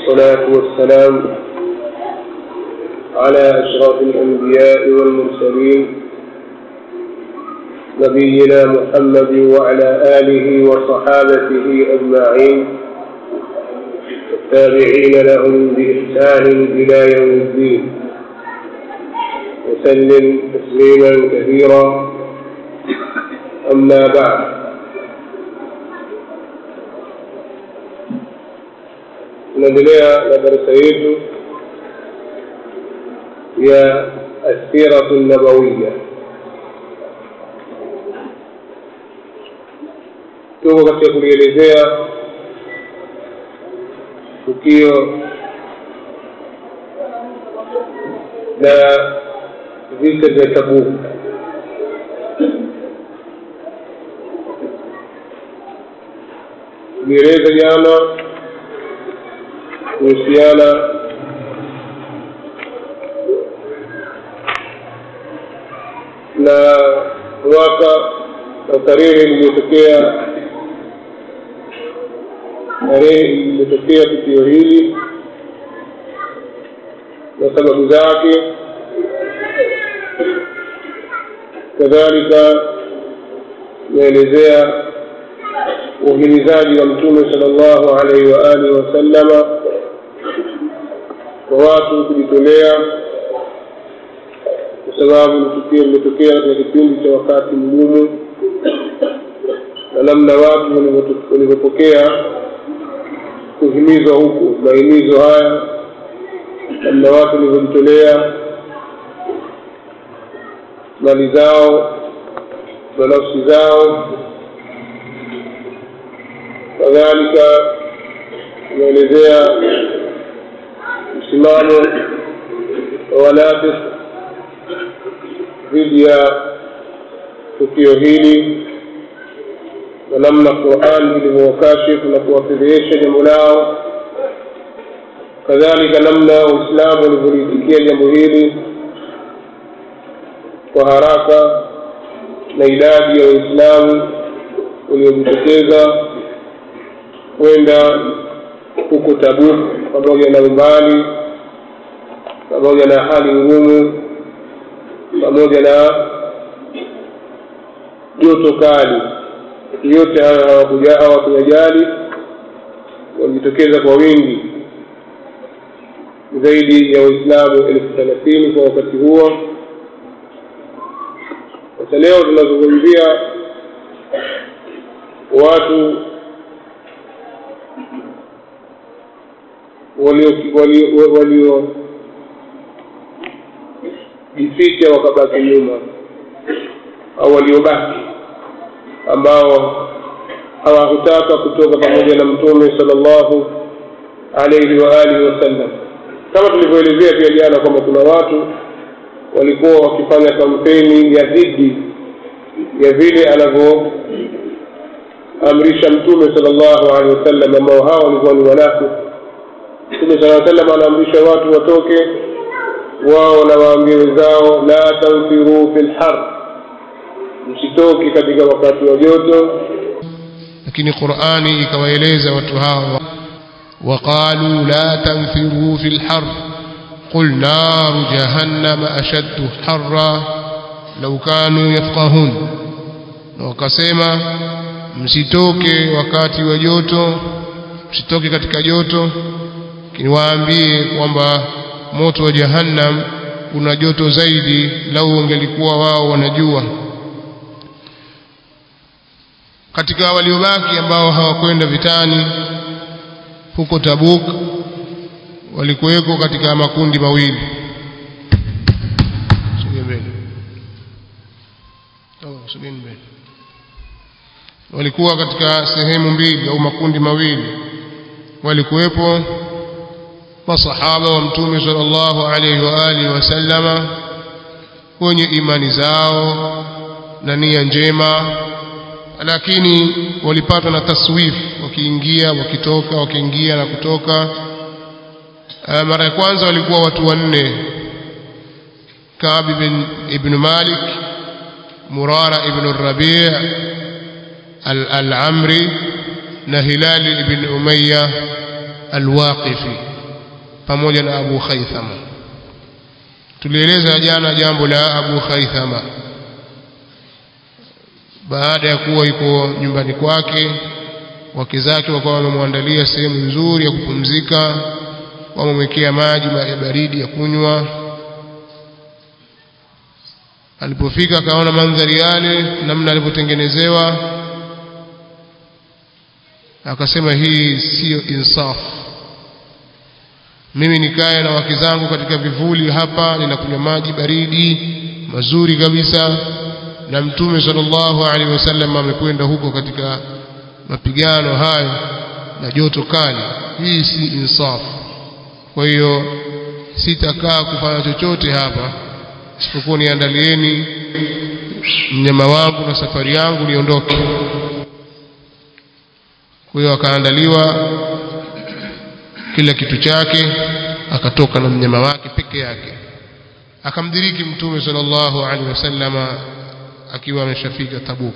والصلاة والسلام على أشرف الأنبياء والمرسلين نبينا محمد وعلى آله وصحابته أجمعين التابعين لهم بإحسان إلى يوم الدين وسلم تسليما كثيرا أما بعد tunaendelea na darasa yetu ya asiratu nabawiya tuko katika kulielezea tukio la vita vya tabuk tulieleza jana kuhusiana na mwaka na tarehe iliyotokea tarehe iliyotokea tukio hili na sababu zake kadhalika inaelezea uhimizaji wa mtume sala llahu alaihi wa alihi wasallama kwa watu kujitolea kwa sababu ni tukio limetokea katika kipindi cha wakati mgumu na namna watu walivyopokea kuhimizwa huku mahimizo haya namna watu walivyojitolea mali zao na nafsi zao kadhalika inaelezea msimamo wa wanafik dhidi ya tukio hili na namna Qur'an ilivyowakashifu na kuwafedhehesha jambo lao, kadhalika namna Waislamu walivyoliitikia jambo hili kwa haraka na idadi ya Waislamu waliojitokeza kwenda huko Tabuk pamoja na umbali, pamoja na hali ngumu, pamoja na joto kali yote hayo hawakuyajali walijitokeza kwa wingi zaidi ya waislamu elfu thelathini kwa wakati huo sasa leo tunazungumzia watu waliojificha wakabaki nyuma au waliobaki ambao hawakutaka kutoka pamoja na mtume sallallahu alaihi wa alihi wasallam kama tulivyoelezea pia jana kwamba kuna watu walikuwa wakifanya kampeni ya dhidi ya vile anavyoamrisha mtume sallallahu alaihi wasallam ambao hao walikuwa ni wanafiki mtume sallallahu alaihi wasallam anaamrisha watu watoke wao na waambie wenzao la tanfiru fi lhar msitoki katika wakati wa joto lakini qurani ikawaeleza watu hao waqalu la tanfiru fi lhar qul naru jahannama ashaddu harra lau kanu yafqahun na wakasema msitoke wakati wa joto msitoke katika joto lakini waambie kwamba moto wa jahannam una joto zaidi lau wangelikuwa wao wanajua katika waliobaki ambao hawakwenda vitani huko Tabuk walikuweko katika makundi mawili walikuwa katika sehemu mbili au makundi mawili walikuwepo masahaba wa mtume sallallahu alaihi wa alihi wasallama wenye imani zao na nia njema lakini walipatwa na taswifu wakiingia wakitoka wakiingia na kutoka mara ya kwanza walikuwa watu wanne Ka'b ibn, ibn Malik Murara ibn Rabi' al-Amri na Hilal ibn Umayya al-Waqifi pamoja na Abu Khaythama tulieleza jana jambo la Abu Khaythama baada ya kuwa yuko nyumbani kwake wake zake wakawa wamemwandalia sehemu nzuri ya kupumzika wamemwekea maji ya baridi ya kunywa alipofika akaona mandhari yale namna alivyotengenezewa akasema hii siyo insaf mimi nikae na wake zangu katika vivuli hapa ninakunywa maji baridi mazuri kabisa na mtume sallallahu alaihi wasallam amekwenda huko katika mapigano hayo na joto kali hii si insaf kwa hiyo sitakaa kufanya chochote hapa isipokuwa niandalieni mnyama wangu na safari yangu niondoke kwa hiyo akaandaliwa kila kitu chake akatoka na mnyama wake peke yake akamdiriki mtume sallallahu alaihi wasallama akiwa ameshafika Tabuk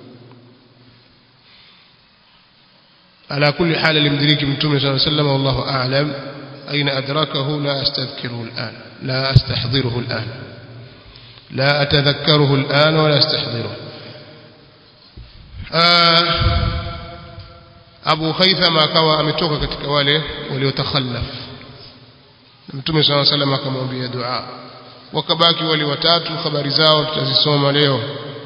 على كل حال المدرك من تومي صلى الله عليه وسلم والله أعلم أين أدركه لا أستذكره الآن لا أستحضره الآن لا أتذكره الآن ولا أستحضره آه أبو خيثمة كوا أمتوك katika wale waliotakhallaf Mtume صلى الله عليه وسلم akamwambia dua wakabaki wale watatu habari zao tutazisoma leo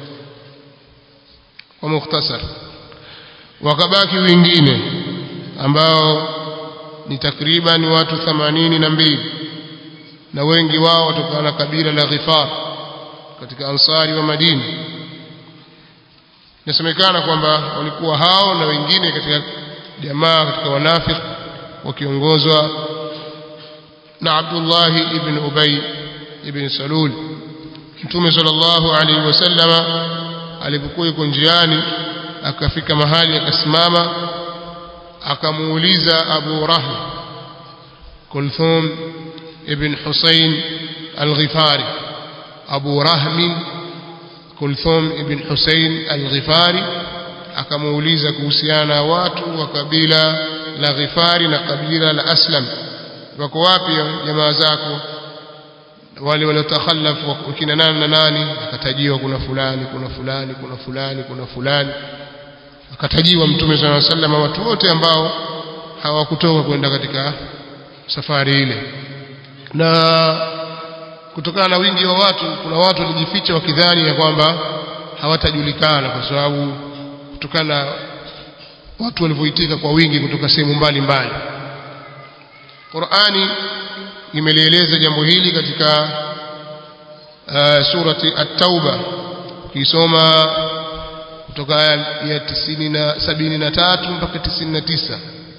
kwa mukhtasar wakabaki wengine ambao ni takriban watu themanini na mbili na wengi wao watokana na kabila la Ghifar katika ansari wa Madina inasemekana kwamba walikuwa hao na wengine katika jamaa katika wanafiki wakiongozwa na Abdullah ibn Ubay ibn Salul Mtume sallallahu alaihi wasallama alipokuwa yuko njiani akafika mahali akasimama akamuuliza Abu Rahm Kulthum ibn Husayn al-Ghifari Abu Rahm Kulthum ibn Husayn al-Ghifari akamuuliza kuhusiana na watu wa kabila la Ghifari na kabila la Aslam wako wapi jamaa zako wale waliotakhallafu wakina nani na nani akatajiwa kuna fulani kuna fulani kuna fulani kuna fulani akatajiwa mtume صلى الله عليه وسلم watu wote ambao hawakutoka kwenda katika safari ile na kutokana na wingi wa watu kuna watu walijificha wakidhani ya kwamba hawatajulikana kwa sababu kutokana na watu walivyoitika kwa wingi kutoka sehemu mbalimbali Qur'ani imelieleza jambo hili katika uh, surati at-tauba ukisoma kutoka aya ya 73 mpaka 99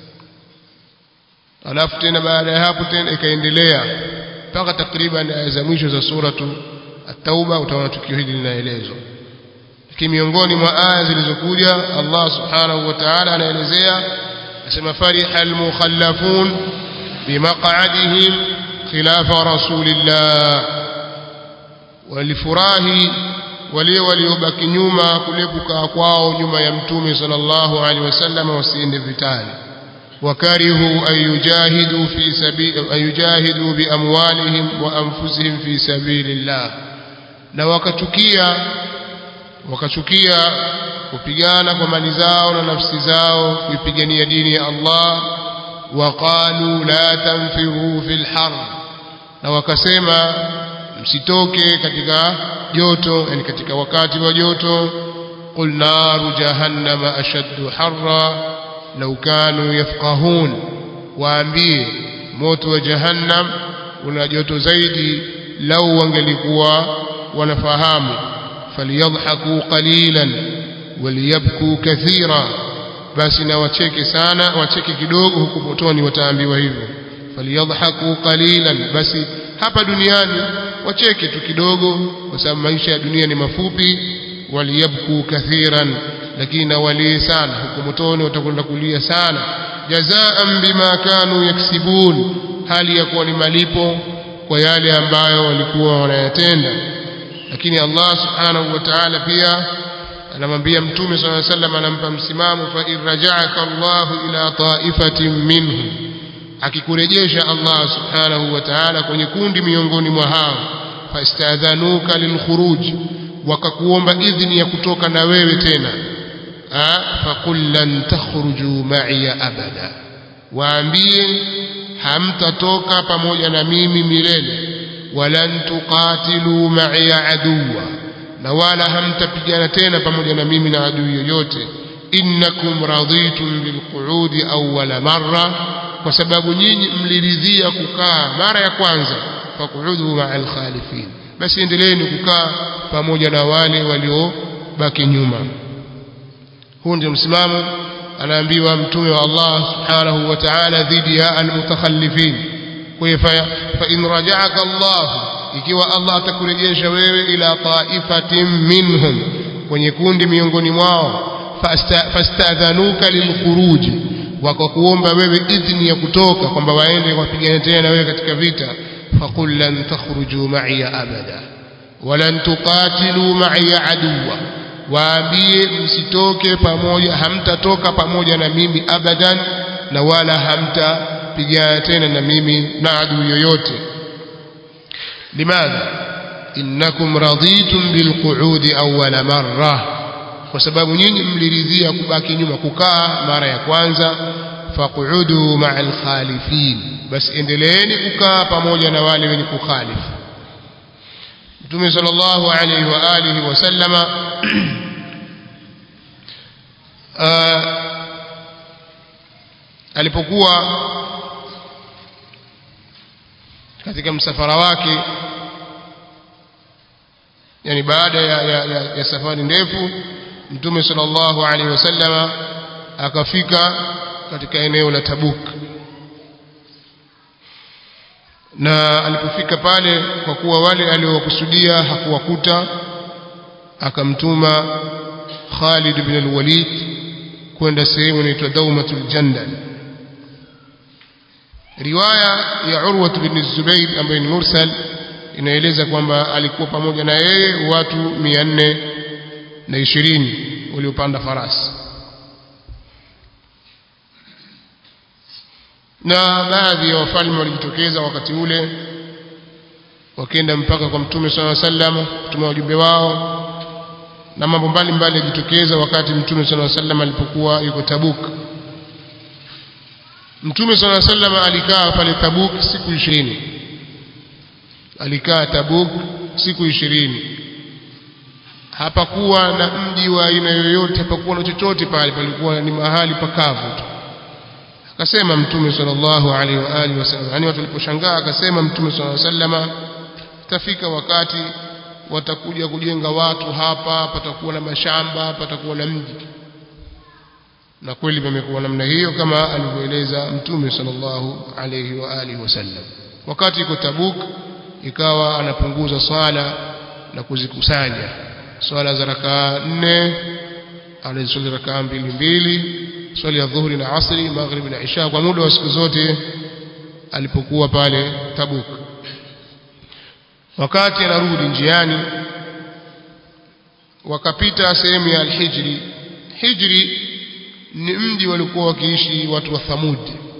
alafu tena baada ya hapo tena ikaendelea mpaka takriban aya za mwisho za suratu at-tauba utaona tukio hili linaelezwa lakini miongoni mwa aya zilizokuja Allah subhanahu wa ta'ala anaelezea asema fariha al-mukhallafun bimaq'adihim khilafa rasulillah walifurahi wale waliobaki nyuma kule kukaa kwao nyuma ya mtume sallallahu alaihi wasallam wasiende vitani wakarihu ayujahidu fi sabili ayujahidu biamwalihim wa anfusihim fi sabilillah na wakachukia wakachukia kupigana kwa mali zao na nafsi zao kuipigania dini ya Allah waqalu la tanfiru fil har na wakasema msitoke katika joto yani katika wakati wa joto qul naru jahannama ashaddu harra law kanu yafqahun waambie moto wa jahannam una joto zaidi lau wangelikuwa wanafahamu falyadhaku qalilan waliyabku kathira basi na wacheke sana wacheke kidogo huku motoni wataambiwa hivyo falyadhaku qalilan basi hapa duniani wacheke tu kidogo kwa sababu maisha ya dunia ni mafupi waliyabku kathiran lakini na walie sana huko motoni watakwenda kulia sana jazaan bima kanu yaksibun hali ya kuwa ni malipo kwa yale ambayo walikuwa wanayatenda lakini Allah subhanahu wa ta'ala pia anamwambia mtume صلى الله عليه وسلم anampa msimamo fa in raja'aka Allah ila ta'ifatin minhum akikurejesha Allah subhanahu wa ta'ala kwenye kundi miongoni mwa hao fastadhanuka lilkhuruj wakakuomba idhni ya kutoka na wewe tena faqul lan takhruju ma'iya abada waambie hamtatoka pamoja na mimi milele walan tuqatilu ma'iya aduwa na wala hamtapigana tena pamoja na mimi na adui yoyote innakum raditum bilqu'udi awwala marra kwa sababu nyinyi mliridhia kukaa mara ya kwanza faqudu ma'al khalifin basi endeleeni kukaa pamoja na wale waliobaki nyuma huu ndio msimamo anaambiwa mtume wa Allah subhanahu wa ta'ala dhidi ya almutakhallifin kwa hiyo fa in raja'aka Allah ikiwa Allah atakurejesha wewe ila ta'ifatin minhum kwenye kundi miongoni mwao fastadhanuka lilkhuruj wakakuomba wewe idhni ya kutoka kwamba waende wapigane tena na wewe katika vita faqul lan takhruju ma'iya abada walan tuqatilu ma'iya aduwa waambie msitoke pamoja hamtatoka pamoja na mimi abadan na wala hamtapigana tena na mimi na adui yoyote limadha innakum raditum bilqu'udi awwala marra kwa sababu nyinyi mliridhia kubaki nyuma kukaa mara ya kwanza faqudu ma'al khalifin basi endeleeni kukaa pamoja na wale wenye kukhalifu Mtume sallallahu alayhi wa alihi wasallama alipokuwa katika msafara wake yani baada ya, ya, ya, ya safari ndefu Mtume sallallahu alaihi wasallama akafika katika eneo la Tabuk na alipofika pale kwa kuwa wale aliowakusudia hakuwakuta akamtuma Khalid ibn al-Walid kwenda sehemu inaitwa Daumatul Jandal riwaya ya Urwa ibn Zubair ambaye ni mursal inaeleza kwamba alikuwa pamoja na yeye watu 420 waliopanda farasi na baadhi ya wafalme walijitokeza wakati ule wakenda mpaka kwa mtume swalla sallam kutuma wajumbe wao na mambo mbalimbali yajitokeza wakati mtume swalla sallam alipokuwa yuko Tabuk mtume swalla sallam alikaa pale Tabuk siku ishirini alikaa Tabuk siku ishirini hapakuwa na mji wa aina yoyote hapakuwa na chochote pale palikuwa ni mahali pakavu tu akasema mtume sallallahu alaihi wa alihi wasallam yani watu waliposhangaa akasema mtume sallallahu alaihi wasallam tafika wakati watakuja kujenga watu hapa patakuwa na mashamba patakuwa na mji na kweli pamekuwa namna hiyo kama alivyoeleza mtume sallallahu alaihi wa alihi wasallam wakati iko Tabuk ikawa anapunguza swala na kuzikusanya swala za rakaa nne anaziswali rakaa mbili mbili swali ya dhuhuri na asri maghribi na isha kwa muda wa siku zote alipokuwa pale Tabuk wakati anarudi njiani wakapita sehemu ya Al-Hijri Hijri ni mji walikuwa wakiishi watu wa Thamud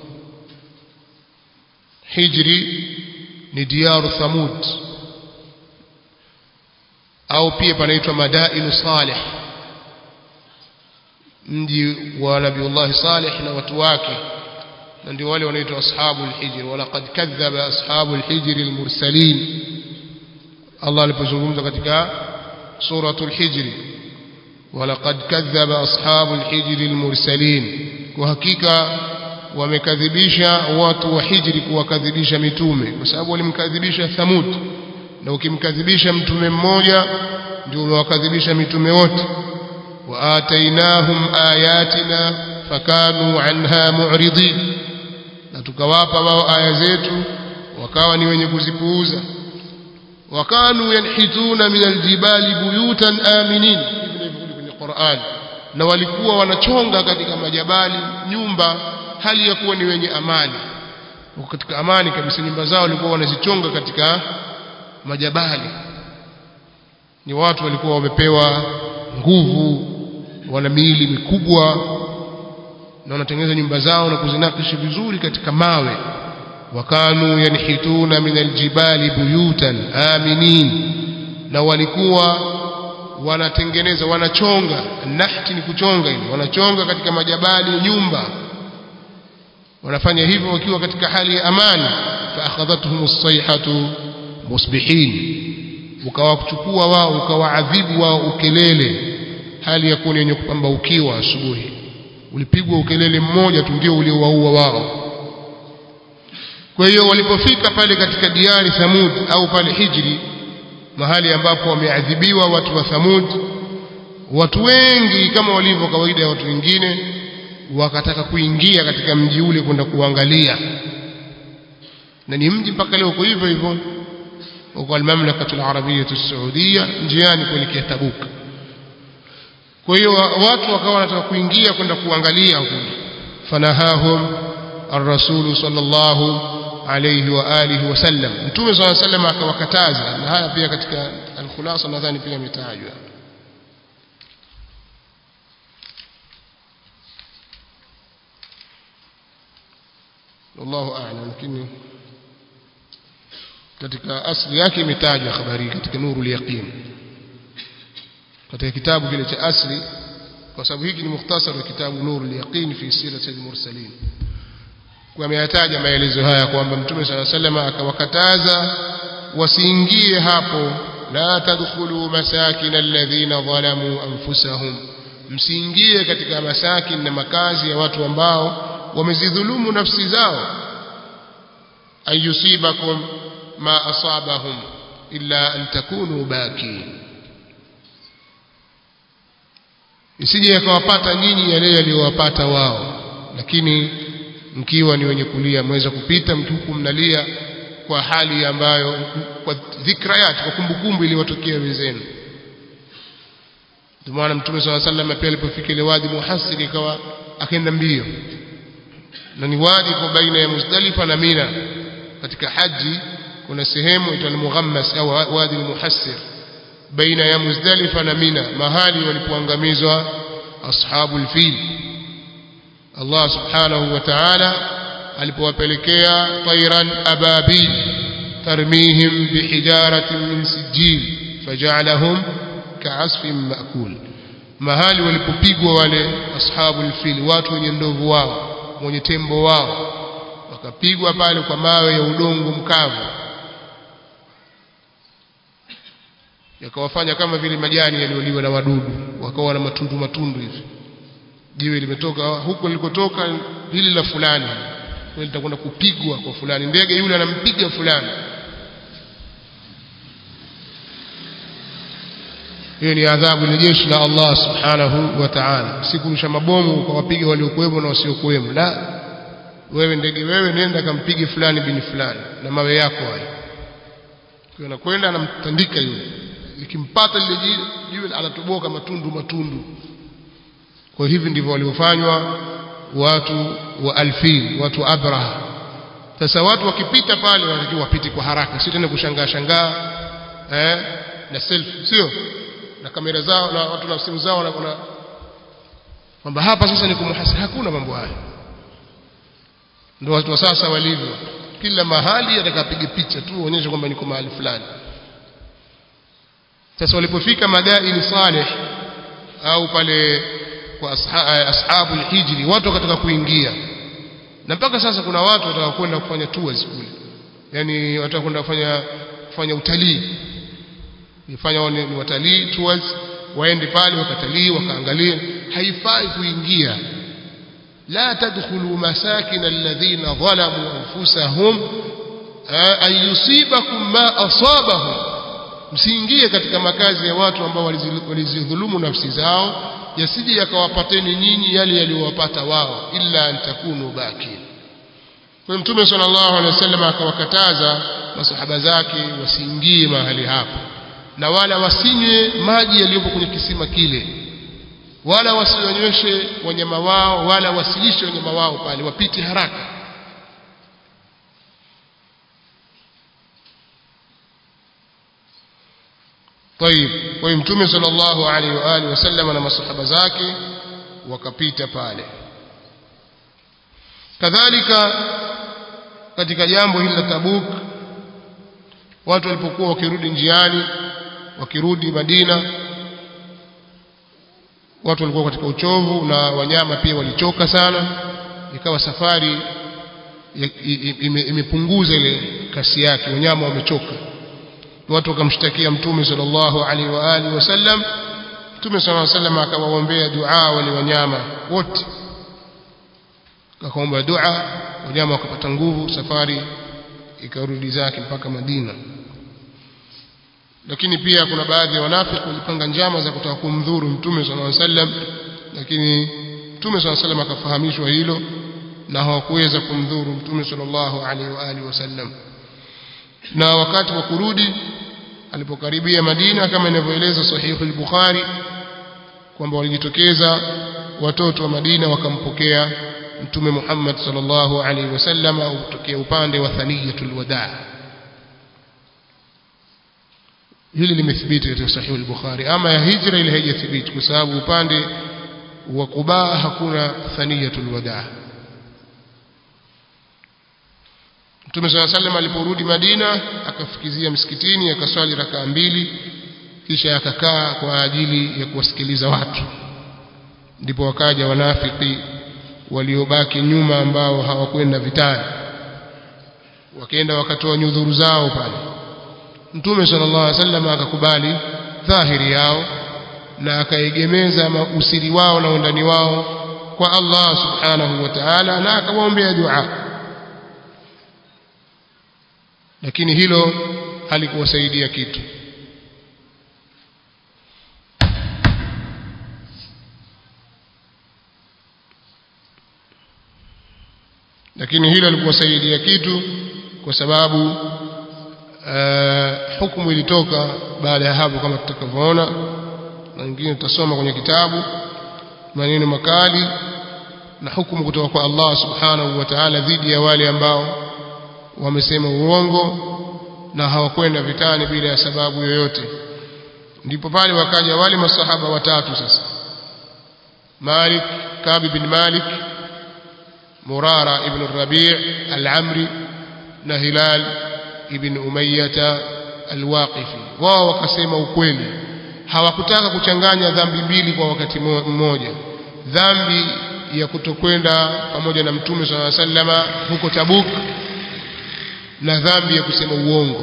Hijri ni diaru Thamud au pia panaitwa Madainu Salih mji wa Nabiullah Salih na watu wake na ndio wale wanaitwa ashabu al-hijr walaqad kadhaba ashabu al-hijr al-mursalin Allah alipozungumza katika suratul hijr walaqad kadhaba ashabu al-hijr al-mursalin kwa hakika wamekadhibisha watu wa hijri kuwakadhibisha mitume kwa sababu walimkadhibisha Thamud na ukimkadhibisha mtume mmoja ndio umewakadhibisha mitume wote وآتيناهم آياتنا فكانوا عنها معرضين na tukawapa wao aya zetu wakawa ni wenye kuzipuuza wakanu yanhituna min aljibali buyutan aminin hivi ndivyo kwenye Qur'an na walikuwa wanachonga katika majabali nyumba hali ya kuwa ni wenye amani katika amani kabisa nyumba zao walikuwa wanazichonga katika majabali ni watu walikuwa wamepewa nguvu wana miili mikubwa na wanatengeneza nyumba zao na kuzinakishi vizuri katika mawe wakanu yanhituna min aljibali buyutan aminin na walikuwa wanatengeneza wanachonga nahti ni kuchonga ile wanachonga katika majabali nyumba wanafanya hivyo wakiwa katika hali ya amani fa akhadhatuhum as-sayhatu musbihin ukawachukua wao ukawaadhibu wao ukelele hali ya kuwa yenye kupambaukiwa asubuhi ulipigwa ukelele mmoja tu ndio uliowaua wao kwa hiyo walipofika pale katika diari Thamud au pale Hijri mahali ambapo wameadhibiwa watu wa Thamud watu wengi kama walivyo kawaida ya watu wengine wakataka kuingia katika mji ule kwenda kuangalia na ni mji mpaka leo uko hivyo hivyo uko al-mamlakatu al-arabiyyah as-saudiya njiani kuelekea Tabuk kwa hiyo watu wakawa wanataka kuingia kwenda kuangalia kule fanahahum ar-rasul sallallahu alayhi wa alihi wasallam mtume sallallahu alayhi wasallam akawakataza na haya pia katika al-khulasa nadhani pia imetajwa wallahu a'lam lakini katika asli yake imetajwa habari katika nurul yaqin katika kitabu kile cha asli kwa sababu hiki ni mukhtasar wa kitabu nurul yaqin fi sirati al-mursalin kwa ameyataja maelezo haya kwamba mtume sala salama akawakataza wasiingie hapo la tadkhulu masakin alladhina zalamu anfusahum msiingie katika masakin na makazi ya watu ambao wamezidhulumu nafsi zao ayusibakum ma asabahum illa an takunu bakin isije yakawapata nyinyi yale yaliyowapata wao lakini mkiwa ni wenye kulia mweza kupita mtuku mnalia kwa hali ambayo kwa dhikrayat kwa kumbukumbu iliyowatokea wenzenu ndio maana mtume swalla sallam pia alipofika ile wadi muhassir ikawa akaenda mbio na ni wadi kwa baina ya Muzdalifa na Mina katika haji kuna sehemu itwa al-Mughammas au wadi al-Muhassir baina ya Muzdalifa na Mina mahali walipoangamizwa ashabul fil Allah subhanahu wa ta'ala alipowapelekea tayran ababil tarmihim bihijaratin min sijil faj'alahum ka'asfin ma'kul mahali walipopigwa wale ashabul fil watu wenye ndovu wao wenye tembo wao wakapigwa pale kwa mawe ya udongo mkavu yakawafanya kama vile majani yaliyoliwa na wadudu wakawa na matundu matundu hivi jiwe limetoka huko lilikotoka hili la fulani kwa litakwenda kupigwa kwa fulani ndege yule anampiga fulani hiyo ni adhabu ile jeshi la Allah subhanahu wa ta'ala sikurusha mabomu ukawapiga waliokuwemo na wasiokuwemo la wewe ndege wewe nenda kampige fulani bini fulani na mawe yako hayo kwa anakwenda anamtandika yule likimpata lile jiwe anatoboka matundu matundu kwa hivi ndivyo waliofanywa watu wa alfil watu abraha sasa watu wakipita pale wanatakiwa wapite kwa haraka sio tena kushangaa shangaa eh na selfie sio na kamera zao na watu na simu zao na kuna kwamba hapa sasa ni kumuhasi hakuna mambo hayo ndio watu wa sasa walivyo kila mahali atakapiga picha tu uonyeshe kwamba niko mahali fulani sasa walipofika madaini salih au pale kwa ashabu hijri watu wakataka kuingia na mpaka sasa kuna watu wataka kwenda kufanya tours kule yani wataka kwenda kufanya kufanya utalii ifanya ni watalii tours waende pale wakatalii wakaangalia haifai kuingia la tadkhulu masakin alladhina zalamu anfusahum an yusibakum ma asabahum msiingie katika makazi ya watu ambao walizidhulumu nafsi zao yasije yakawapateni nyinyi yale yaliyowapata wao illa an takunu bakin kwa mtume sallallahu alaihi wasallam akawakataza masahaba zake wasiingie mahali hapo na wala wasinywe maji yaliyopo kwenye kisima kile wala wasionyeshe wanyama wao wala wasilishe wanyama wao pale wapite haraka طيب kwa mtume sallallahu alaihi wa alihi wasallam na masahaba zake wakapita pale kadhalika katika jambo hili la Tabuk watu walipokuwa wakirudi njiani wakirudi Madina watu walikuwa katika uchovu na wanyama pia walichoka sana ikawa safari imepunguza ile kasi yake wanyama wamechoka watu wakamshtakia mtume sallallahu alaihi wa alihi wasallam mtume sallallahu alaihi wasallam akawaombea dua wale wanyama wote akaomba dua wanyama wakapata nguvu safari ikarudi zake mpaka Madina lakini pia kuna baadhi ya wanafiki walipanga njama za kutaka kumdhuru mtume sallallahu alaihi wasallam lakini mtume sallallahu alaihi wasallam akafahamishwa hilo na hawakuweza kumdhuru mtume sallallahu alaihi wa alihi wasallam na wakati wa kurudi alipokaribia Madina kama inavyoeleza sahihu al-Bukhari kwamba walijitokeza watoto wa Madina wakampokea mtume Muhammad sallallahu alaihi wasallam au kutokea upande wa thaniyatul wadaa hili limethibiti katika sahihu al-Bukhari ama ya hijra ile haijathibiti kwa sababu upande wa Quba hakuna thaniyatul wadaa Mtume صلى الله عليه aliporudi Madina akafikizia msikitini akaswali rakaa mbili kisha akakaa kwa ajili ya kuwasikiliza watu ndipo wakaja wanafiki waliobaki nyuma ambao hawakwenda vitani wakaenda wakatoa nyudhuru zao pale Mtume sallallahu alaihi wasallam akakubali dhahiri yao na akaegemeza usiri wao na undani wao kwa Allah subhanahu wa ta'ala na akawaombea dua lakini hilo halikuwasaidia kitu lakini hilo halikuwasaidia kitu kwa sababu uh, hukumu ilitoka baada ya hapo kama tutakavyoona na nyingine tutasoma kwenye kitabu maneno makali na hukumu kutoka kwa Allah subhanahu wa ta'ala dhidi ya wale ambao wamesema uongo na hawakwenda vitani bila ya sababu yoyote ndipo pale wakaja wale masahaba watatu sasa Malik Kabi bin Malik Murara ibn Rabi' al-Amri na Hilal ibn Umayyah al-Waqifi wao wakasema ukweli hawakutaka kuchanganya dhambi mbili kwa wakati mmoja dhambi ya kutokwenda pamoja na mtume swalla sallama huko Tabuk na dhambi ya kusema uongo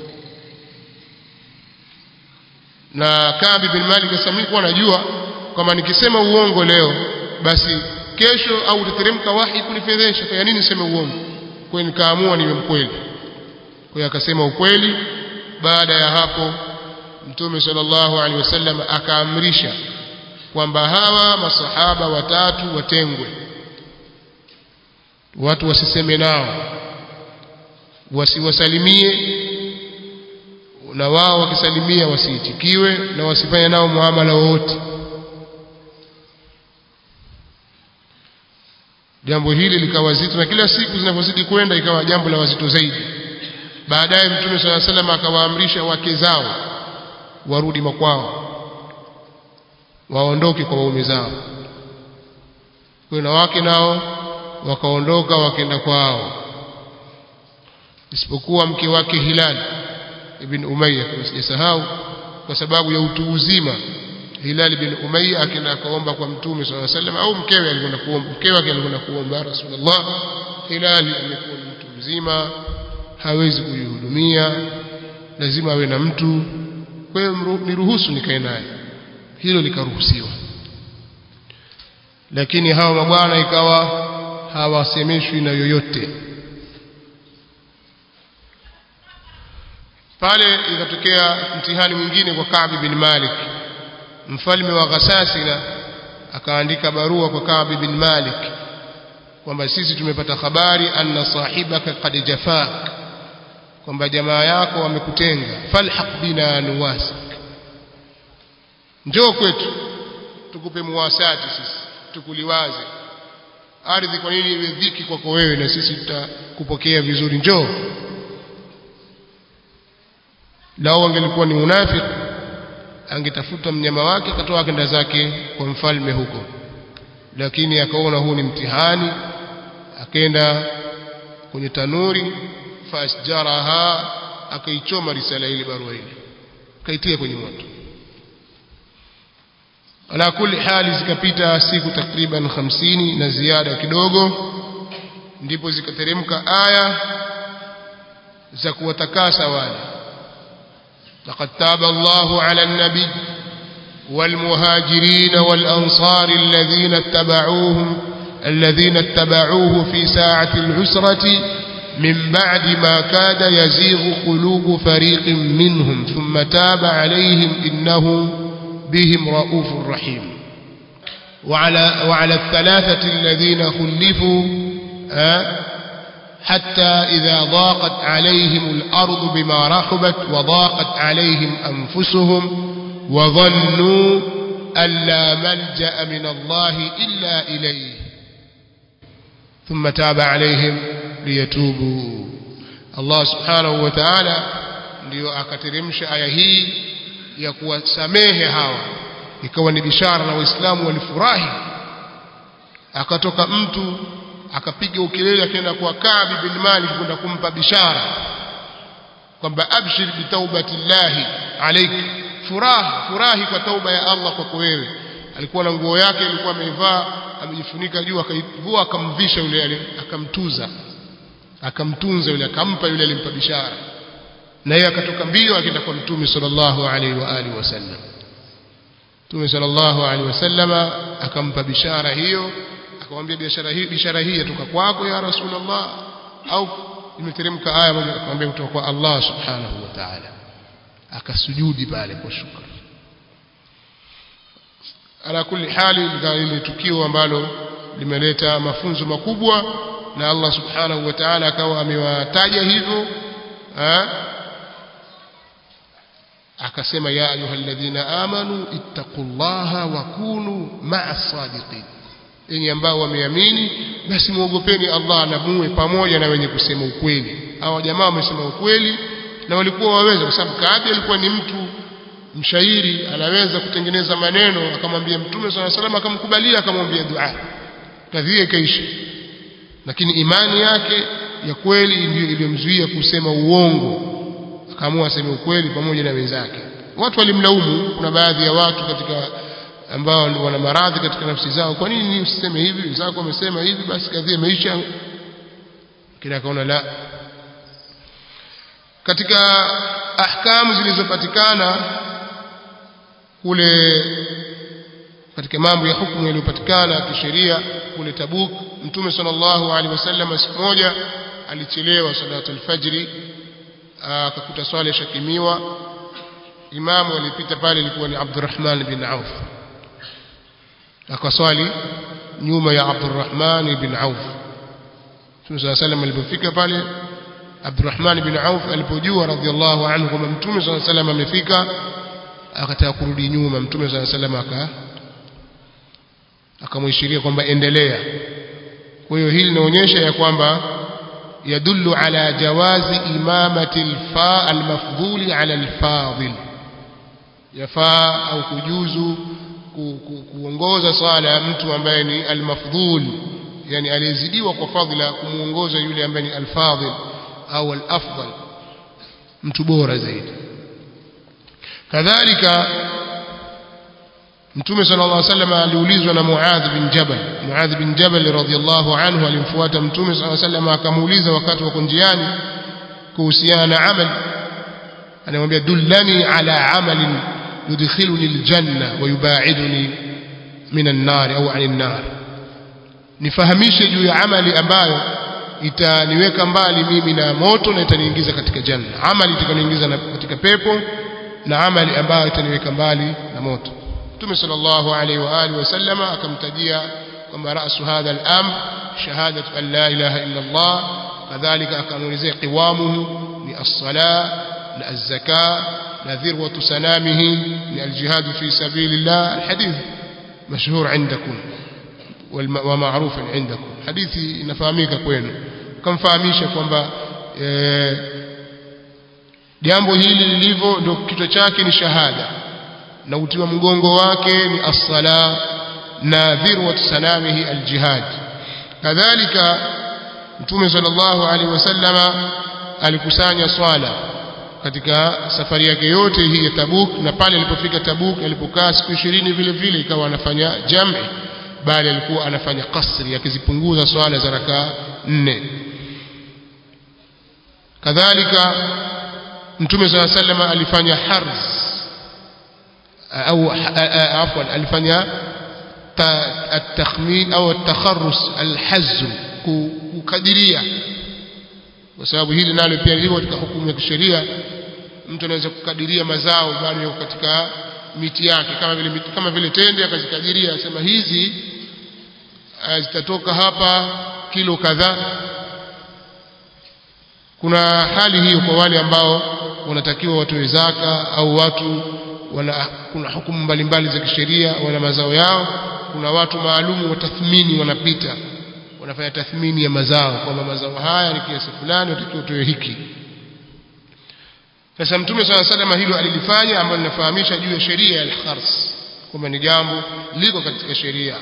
na Kabi bin Malik asamikuwa anajua kama nikisema uongo leo basi kesho au utateremka wahi kunifedhesha kwa nini niseme uongo kwa hiyo nikaamua niwe mkweli kwa hiyo akasema ukweli baada ya hapo mtume sallallahu alaihi wasallam akaamrisha kwamba hawa masahaba watatu watengwe watu wasiseme nao wasiwasalimie na wao wakisalimia wasiitikiwe na wasifanye nao muamala wowote jambo hili likawa zito na kila siku zinavyozidi kwenda ikawa jambo la wazito zaidi baadaye mtume sala salam akawaamrisha wake zao warudi makwao waondoke kwa waume zao kwa na wake nao wakaondoka wakaenda kwao isipokuwa mke wake Hilal ibn Umayya kama sijasahau kwa sababu ya utu uzima Hilal ibn Umayya akaenda akaomba kwa Mtume swalla sallam au mkewe alikwenda kuomba mkewe wake alikwenda kuomba Rasulullah Hilal amekuwa ni mtu mzima hawezi kujihudumia lazima awe na mtu kwa hiyo niruhusu nikae naye hilo likaruhusiwa lakini hawa mabwana ikawa hawasemeshwi na yoyote pale ikatokea mtihani mwingine kwa Ka'b bin Malik mfalme wa Ghasasina akaandika barua kwa Ka'b bin Malik kwamba sisi tumepata habari anna sahibaka qad jafak kwamba jamaa yako wamekutenga falhaq bina nuwasak njoo kwetu tukupe muwasati sisi tukuliwaze ardhi kwa nini iwe dhiki kwako wewe na sisi tutakupokea vizuri njoo lao angelikuwa ni unafiki angetafuta mnyama wake akatoa akenda zake kwa mfalme huko lakini akaona huu ni mtihani akaenda kwenye tanuri fasjaraha akaichoma risala ile barua ile akaitia kwenye moto ala kulli hali zikapita siku takriban 50 na ziada kidogo ndipo zikateremka aya za kuwatakasa wale laqad taba Allahu ala an-nabi والمهاجرين والأنصار الذين اتبعوهم الذين اتبعوه في ساعة العسرة من بعد ما كاد يزيغ قلوب فريق منهم ثم تاب عليهم إنه بهم رؤوف رحيم وعلى, وعلى الثلاثة الذين خلفوا حتى إذا ضاقت عليهم الأرض بما رحبت وضاقت عليهم أنفسهم وظنوا أن لا ملجأ من الله إلا إليه ثم تاب عليهم ليتوبوا الله سبحانه وتعالى ndio akateremsha aya hii ya kuwasamehe hawa ikawa ni bishara na waislamu walifurahi akatoka mtu akapiga ukelele akaenda kwa Kaabi bin Malik kwenda kumpa bishara kwamba abshir bitaubatillahi alayka furaha furahi kwa tauba ya Allah kwako wewe alikuwa na nguo yake alikuwa ameivaa amejifunika juu akaivua akamvisha yule akamtuza akamtunza yule akampa yule alimpa bishara na yeye akatoka mbio akaenda kwa mtume sallallahu alaihi wa alihi wasallam mtume sallallahu alaihi wasallama akampa bishara hiyo akamwambia biashara hii bishara hii yatoka kwako ya rasulullah au imeteremka aya moja akamwambia kutoka kwa Allah subhanahu wa ta'ala akasujudi pale kwa shukrani ala kulli hali ile tukio ambalo limeleta mafunzo makubwa na Allah subhanahu wa ta'ala akawa amewataja hivyo akasema ya ayyuhalladhina amanu ittaqullaha wa kunu ma'as sadiqin enyi ambao wameamini basi muogopeni Allah na muwe pamoja na wenye kusema ukweli hawa jamaa wamesema ukweli na walikuwa waweza kwa sababu Kaabi alikuwa ni mtu mshairi anaweza kutengeneza maneno akamwambia mtume swalla salam akamkubalia akamwambia dua kadhia ikaisha lakini imani yake ya kweli ndiyo iliyomzuia kusema uongo akaamua aseme ukweli pamoja na wenzake watu walimlaumu kuna baadhi ya watu katika ambao wana maradhi katika nafsi zao kwa nini usiseme hivi wenzako wamesema hivi basi kadhia imeisha kila akaona la katika ahkamu zilizopatikana kule katika mambo ya hukumu yaliyopatikana kisheria kule Tabuk Mtume sallallahu alaihi wasallam siku moja alichelewa salatul fajri akakuta swala ishakimiwa imamu alipita pale ilikuwa ni Abdurrahman bin Auf akaswali nyuma ya Abdurrahman bin Auf Mtume sallallahu alaihi wasallam alipofika pale Abdurrahman bin Auf alipojua radhiallahu anhu kwamba Mtume sallallahu alaihi wasallam amefika akataka kurudi nyuma Mtume sallallahu alaihi wasallam aka akamwishiria kwamba endelea kwa hiyo hili linaonyesha ya kwamba yadullu ala jawazi imamati alfa almafdhuli ala alfadhil yafaa au kujuzu ku, ku, kuongoza swala ya mtu ambaye ni almafdhul yani aliyezidiwa kwa fadhila kumuongoza yule ambaye ni alfadhil au alafdal mtu bora zaidi kadhalika Mtume sallallahu alaihi wasallam aliulizwa na Muadh bin Jabal. Muadh bin Jabal radhiyallahu anhu alimfuata Mtume sallallahu alaihi wasallam akamuuliza wakati wako njiani kuhusiana na amali. Anamwambia dullani ala amalin yudkhiluni aljanna wa yubaiduni min an-nar au anin nar. Nifahamishe juu ya amali ambayo itaniweka mbali mimi na moto na itaniingiza katika janna. Amali itakaniingiza katika pepo na amali ambayo itaniweka mbali na moto. Mtume sallallahu alaihi wa alihi wasallam akamtajia kwamba rasu hadha al-amr shahadatu an la ilaha illa Allah kadhalika akamuelezea qiwamuhu ni as-sala na az-zaka na dhirwatu sanamihi ni al-jihad fi sabilillah al-hadith mashhur عندكم ومعروف عندكم hadithi inafahamika kwenu kamfahamisha kwamba jambo hili lilivyo ndio kichwa chake ni shahada na utiwa mgongo wake ni as-sala na dhirwat sanamihi al-jihad kadhalika mtume sallallahu alaihi wasallama alikusanya swala katika safari yake yote hii ya Tabuk na pale alipofika Tabuk alipokaa siku 20 vile vile ikawa anafanya jam'i bali alikuwa anafanya kasri akizipunguza swala za rakaa nne kadhalika mtume صلى الله عليه وسلم alifanya harz au afwan alifanya التخمين au التخرص الحز kukadiria kwa sababu hili nalo pia lilivyo katika hukumu ya kisheria mtu anaweza kukadiria mazao bado yako katika miti yake kama vile kama vile tende akazikadiria asema hizi zitatoka hapa kilo kadhaa kuna hali hiyo kwa wale ambao wanatakiwa watoe zaka au watu wana kuna hukumu mbalimbali za kisheria wana mazao yao kuna watu maalumu wa tathmini wanapita wanafanya tathmini ya mazao kwamba mazao haya ni kiasi fulani utakiwa utoe hiki sasa mtume swalla sallam hilo alilifanya ambalo linafahamisha juu ya sheria ya al-khars kwamba ni jambo liko katika sheria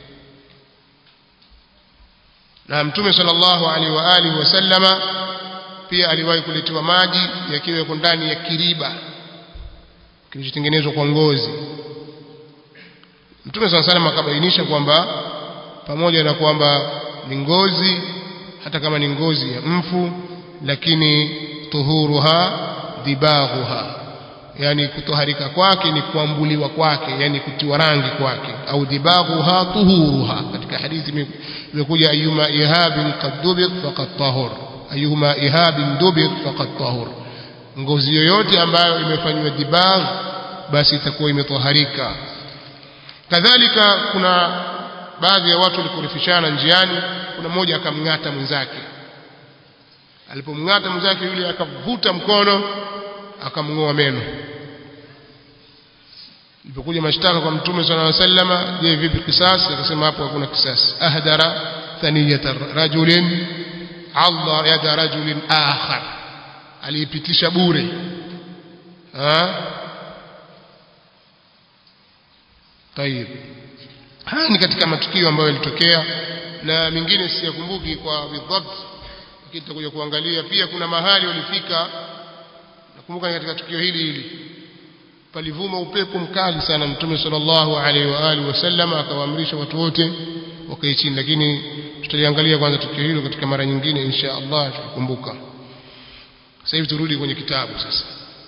na mtume sallallahu alaihi wa alihi wasallama pia aliwahi kuletewa maji yakiwa yako ndani ya kiriba kilichotengenezwa kwa ngozi mtume sallallahu alaihi wasallam akabainisha kwamba pamoja na kwamba ni ngozi hata kama ni ngozi ya mfu lakini tuhuruha dibaghuha yani kutoharika kwake ni kuambuliwa kwake yani kutiwa rangi kwake au dibaghuha tuhuruha katika hadithi imekuja ayuma ihabin qad dubig faqad tahur ayuma ihabin dubig faqad tahur ngozi yoyote ambayo imefanywa dibagh basi itakuwa imetoharika kadhalika kuna baadhi ya watu walikorifishana njiani kuna mmoja akamng'ata mwenzake alipomng'ata mwenzake yule akavuta mkono akamng'oa meno ilipokuja mashtaka kwa mtume sallallahu alaihi wasallam je vipi kisasi akasema hapo hakuna kisasi ahdara thaniyata rajulin Allah yada rajulin akhar aliipitisha bure ha طيب haya ni katika matukio ambayo yalitokea na mingine siyakumbuki kwa bidhabt lakini tutakuja kuangalia pia kuna mahali walifika nakumbuka ni katika tukio hili hili palivuma upepo mkali sana mtume sallallahu alaihi wa alihi wasallam akawaamrisha watu wote wakae chini lakini tutaliangalia kwanza tukio hilo katika mara nyingine insha Allah tukikumbuka sasa hivi turudi kwenye kitabu sasa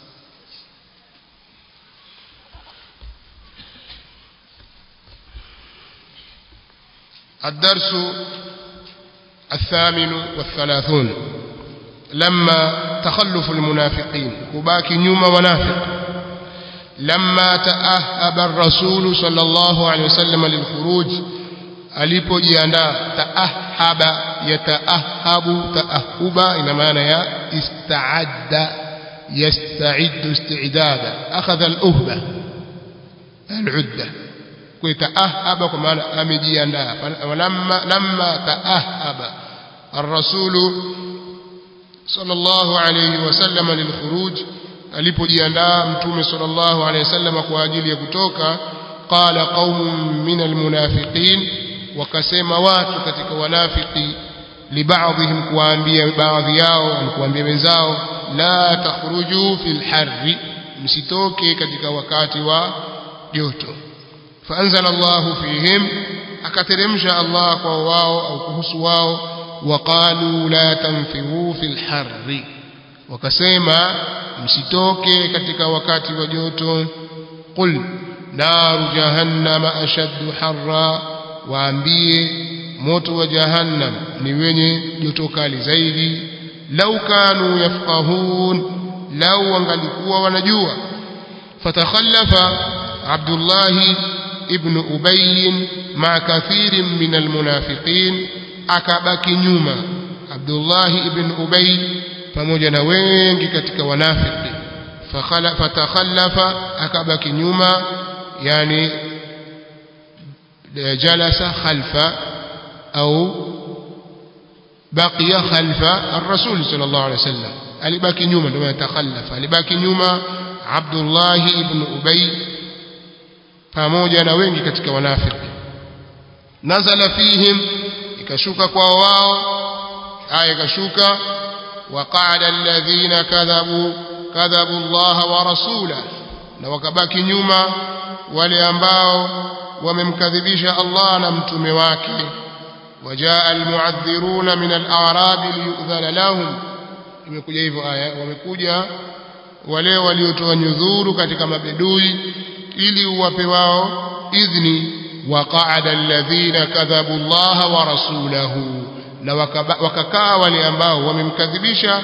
الدرس الثامن والثلاثون لما تخلف المنافقين كباكي نيوم منافق لما تأهب الرسول صلى الله عليه وسلم للخروج alipojiandaa taahaba yataahabu taahuba ina maana ya istaadda yasta'iddu isti'dada akhadha al-uhba al-udda kuitaahaba kwa maana amejiandaa lamma lamma taahaba الرسول صلى الله عليه وسلم للخروج alipojiandaa mtume sallallahu alayhi wasallam kwa ajili ya kutoka qala qaumun min almunafiqin wakasema watu katika wanafiki libaadhihim kuambia baadhi yao kuambia wenzao la takhruju fil harri msitoke katika wakati wa joto فأنزل الله فيهم akateremsha Allah kwa wao au kuhusu wao waqalu la tanfiru fil harri wakasema msitoke katika wakati wa joto qul naru jahannama ashaddu harra waambie moto wa jahannam ni wenye joto kali zaidi lau kanu yafqahun lau wangalikuwa wanajua fatakhallafa abdullahi ابن أبي مع كثير من المنافقين akabaki nyuma Abdullah ibn Ubay pamoja na wengi katika wanafiki fatakhallafa akabaki nyuma yani jalasa khalfa au baqiya khalfa ar-rasul sallallahu alayhi wasallam alibaki nyuma ndio yatakhallafa alibaki nyuma Abdullah ibn Ubay pamoja na wengi katika wanafiki nazala fihim ikashuka kwa wao aya kashuka waqa'ada alladhina kadhabu kadhabu Allah wa rasula na wakabaki nyuma wale ambao wamemkadhibisha Allah na mtume wake wajaa almu'adhdhiruna min al-a'rab liyudhana lahum imekuja hivyo aya wamekuja wale waliotoa nyudhuru katika mabedui ili uwape wao idhni waqa'ada alladhina kadhabu Allah wa rasulahu na wakakaa wale ambao wamemkadhibisha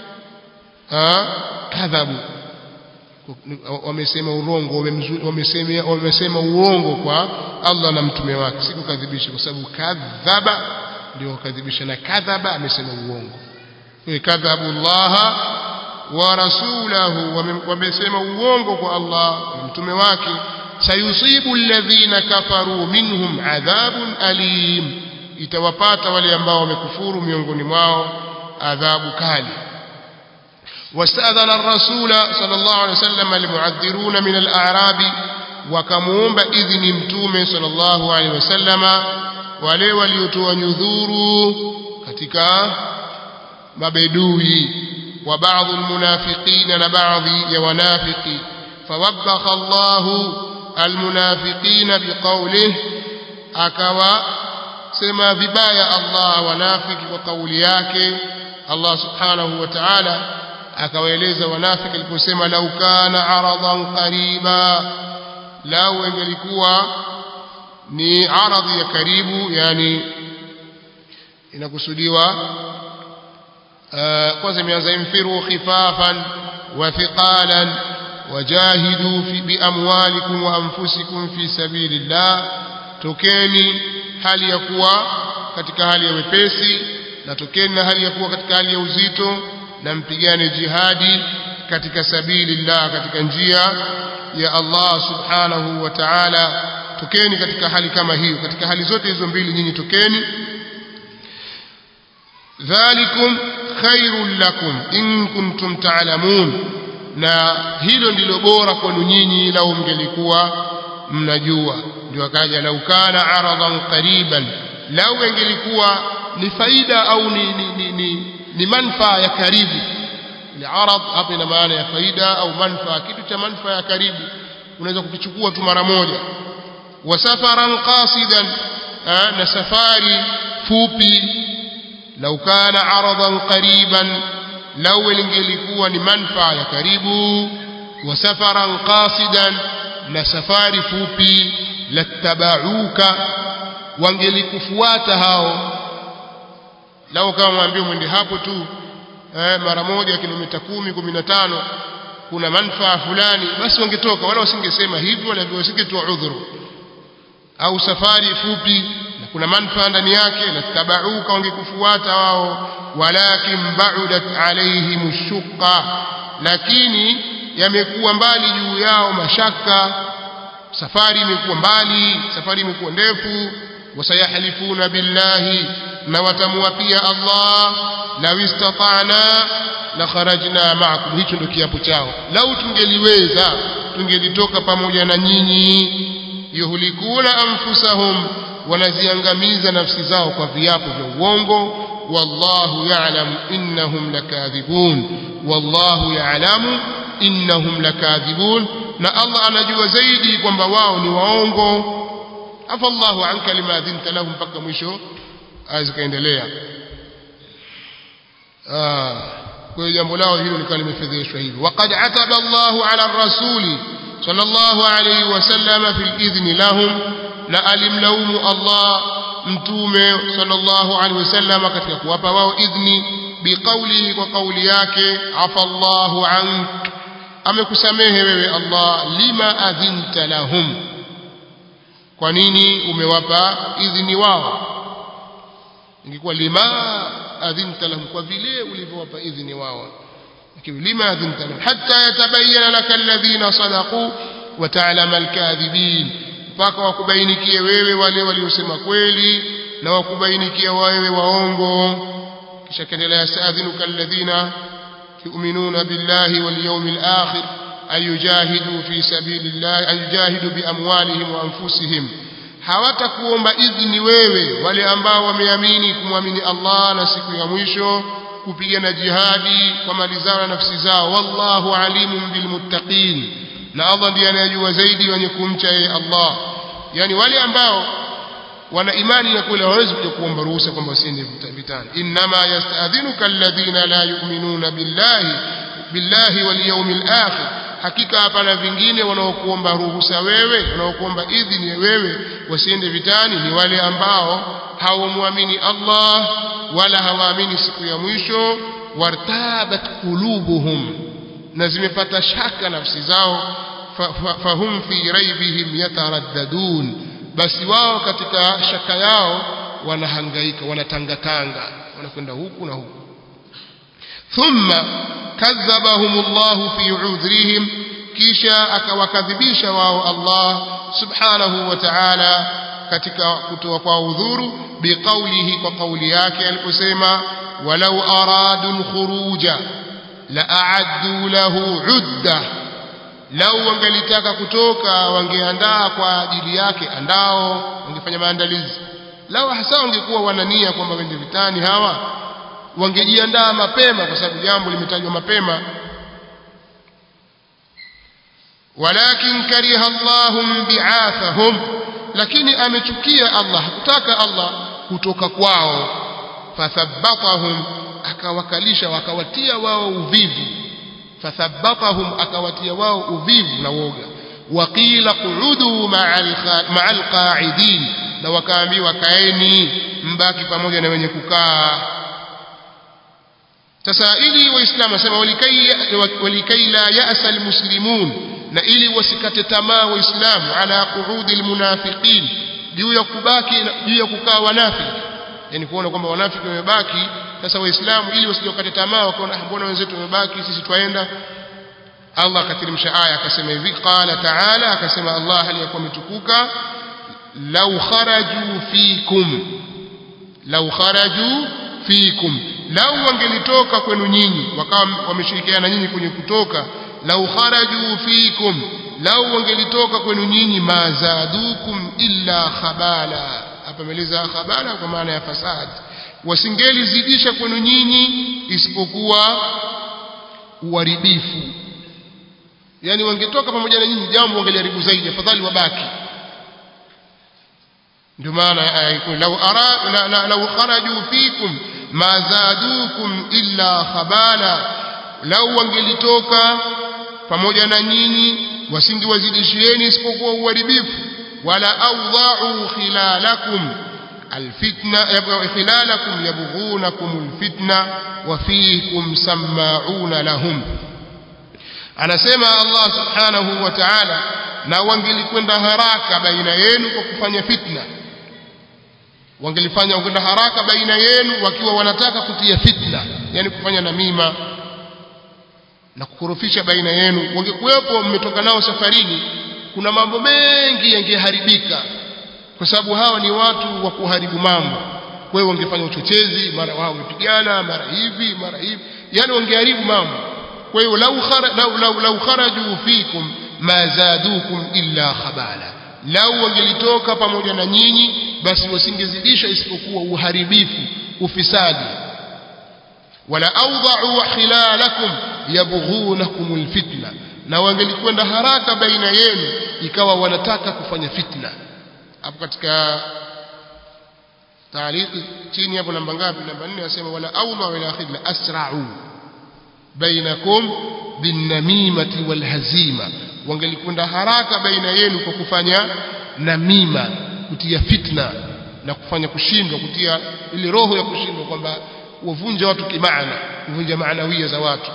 kadhabu wamesema urongo wamesema wamesema uongo kwa Allah na mtume wake si kukadhibisha kwa sababu kadhaba ndio kukadhibisha na kadhaba amesema uongo kwa kadhabu Allah wa rasulahu wamesema uongo kwa Allah na mtume wake sayusibu alladhina kafaru minhum adhabun alim itawapata wale ambao wamekufuru miongoni mwao adhabu kali واستأذن الرسول صلى الله عليه وسلم المعذرون من الأعراب وكمومب إذن متوم صلى الله عليه وسلم wale waliotoa nyudhuru katika mabedui wa baadhi almunafiqina na baadhi ya wanafiki fawabakha Allahu almunafiqina biqawlihi akawa sema vibaya Allah wanafiki kwa kauli yake Allah subhanahu wa ta'ala akawaeleza wanafiki aliposema lau kana aradan qariba lau ingelikuwa ni aradhi ya karibu yani inakusudiwa kwanza imeanza infiru khifafan wa thiqalan wajahidu fi biamwalikum wa anfusikum fi sabilillah tokeni hali ya kuwa katika hali ya wepesi na tokeni na hali ya kuwa katika hali ya uzito na mpigane jihadi katika sabilillah katika njia ya Allah subhanahu wa ta'ala tokeni katika hali kama hiyo katika hali zote hizo mbili nyinyi tokeni dhalikum khairul lakum in kuntum ta'lamun na hilo ndilo bora kwenu nyinyi lau mngelikuwa mnajua ndio akaja lau kana aradan qariban lau ingelikuwa ni faida au ni, ni, ni, ni, ni manfaa ya karibu ile arad hapa ina maana ya faida au manfaa kitu cha manfaa ya karibu unaweza kukichukua tu mara moja wa safaran qasidan na safari fupi lau kana aradan qariban lau lingelikuwa ni manfaa ya karibu wa safaran qasidan na safari fupi lattabauka wangelikufuata hao lau kama mwambie mwende hapo tu eh, mara moja kilomita kumi kumi na tano kuna manfaa fulani basi wangetoka wala wasingesema hivyo wala wasingetoa udhuru au safari fupi na kuna manfaa ndani yake lattabauka wangekufuata wao walakin baudat alaihim shuqa lakini yamekuwa mbali juu yao mashaka safari imekuwa mbali safari imekuwa ndefu wasayahlifuna billahi na watamwapia Allah law istata'na la kharajna ma'akum hicho ndio kiapo chao lau tungeliweza tungelitoka pamoja na nyinyi yuhlikuna anfusahum wanaziangamiza nafsi zao kwa viapo vya uongo wallahu ya'lamu innahum lakadhibun wallahu ya'lamu innahum lakadhibun na Allah anajua zaidi kwamba wao ni waongo afa Allahu anka lima adhinta lahum mpaka mwisho azikaendelea ah kwa hiyo jambo lao hilo likawa limefedheshwa hivyo waqad ataba Allahu ala rasuli sallallahu alayhi wasallam fil idhni lahum na alimlaumu Allah mtume sallallahu alayhi wasallam katika kuwapa wao idhni biqaulihi kwa kauli yake afa Allahu ank amekusamehe wewe Allah lima adhinta lahum kwa nini umewapa idhni wao ingekuwa lima adhinta lahum kwa vile ulivyowapa idhni wao lakini lima adhinta lahum hatta yatabayyana laka alladhina sadaqu wa ta'lama alkadhibin mpaka wakubainikie wewe wale waliosema kweli na wakubainikia wewe waongo kisha kaendelea saadhinuka alladhina yu'minuna billahi wal yawmil akhir أن يجاهدوا في سبيل الله أن يجاهدوا بأموالهم وأنفسهم hawatakuomba idhini wewe wale ambao wameamini kumwamini Allah na siku ya mwisho kupigana jihadi kwa mali zao na nafsi zao wallahu alimun bilmuttaqin na Allah ndiye anayejua zaidi wenye kumcha yeye Allah yani wale ambao wana imani ya kweli hawawezi kuja kuomba ruhusa kwamba wasiende vitani inma yasta'dhinuka alladhina la yu'minuna billahi billahi wal yawmil akhir hakika hapana vingine wanaokuomba ruhusa wewe wanaokuomba idhini wewe wasiende vitani ni wale ambao hawamwamini Allah wala hawaamini siku ya mwisho wartabat qulubuhum na zimepata shaka nafsi zao fahum fi raibihim yataraddadun basi wao katika shaka yao wanahangaika wanatangatanga wanakwenda huku na huku thumma kadhabahum Allah fi udhrihim kisha akawakadhibisha wao Allah subhanahu wa ta'ala katika kutoa kwa udhuru biqaulihi kwa kauli yake aliposema walau aradu alkhuruja la a'addu lahu 'udda lau wangelitaka kutoka wangeandaa kwa ajili yake andao wangefanya maandalizi lau hasa wangekuwa wanania kwamba wende vitani hawa wangejiandaa mapema kwa sababu jambo limetajwa mapema walakin kariha Allahum bi'athahum lakini amechukia Allah hakutaka Allah kutoka kwao fathabbatahum akawakalisha wakawatia wao uvivu fathabbatahum akawatia wao uvivu na woga waqila quudu ma'al qa'idin na wakaambiwa kaeni mbaki pamoja na wenye kukaa sasa ili waislamu wasema walikai la ya'sa almuslimun na ili wasikate tamaa waislamu ala qu'udi almunafiqin juu ya kubaki juu ya kukaa wanafiki yani kuona kwamba wanafiki wamebaki sasa waislamu ili wasijokate tamaa wakaona mbona wenzetu wamebaki sisi twaenda Allah akateremsha aya akasema hivi qala ta'ala akasema Allah aliyakuwa ametukuka law kharaju fikum law kharaju fikum lau wangelitoka kwenu nyinyi wakawa wameshirikiana nyinyi kwenye kutoka lau kharaju fikum lau wangelitoka kwenu nyinyi mazadukum illa khabala hapa meleza khabala kwa maana ya fasad wasingelizidisha kwenu nyinyi isipokuwa uharibifu yani wangetoka pamoja na nyinyi jambo wangeliharibu zaidi afadhali wabaki ndio maana aya iko lau ara lau kharaju fikum ma zadukum illa khabala lau wangelitoka pamoja na nyinyi wasingewazidishieni isipokuwa uharibifu wala awdha'u khilalakum alfitna khilalakum yabghunakum alfitna wa fiikum sama'una lahum anasema Allah subhanahu wa ta'ala na wangelikwenda haraka baina yenu kwa kufanya fitna wangelifanya kwenda haraka baina yenu wakiwa wanataka kutia fitna yani kufanya namima na kukorofisha baina yenu wangekuwepo mmetoka nao safarini kuna mambo mengi yangeharibika kwa sababu hawa ni watu wa kuharibu mambo kwa hiyo wangefanya uchochezi mara wao wamepigana mara hivi mara hivi yani wangeharibu mambo kwa hiyo lau khara, lau, lau, lau kharaju fikum ma zadukum illa khabala lau wangelitoka pamoja na nyinyi basi wasingezidisha isipokuwa uharibifu ufisadi wala awdha'u khilalakum yabghunakum alfitna na wangelikwenda haraka baina yenu ikawa wanataka kufanya fitna hapo katika taariki chini hapo namba ngapi namba 4 nasema wala awdha'u ila khidla asra'u bainakum binnamimati walhazima wangelikwenda haraka baina yenu kwa kufanya namima kutia fitna na kufanya kushindwa kutia ile roho ya kushindwa kwamba wavunja watu kimaana kuvunja maanawia za watu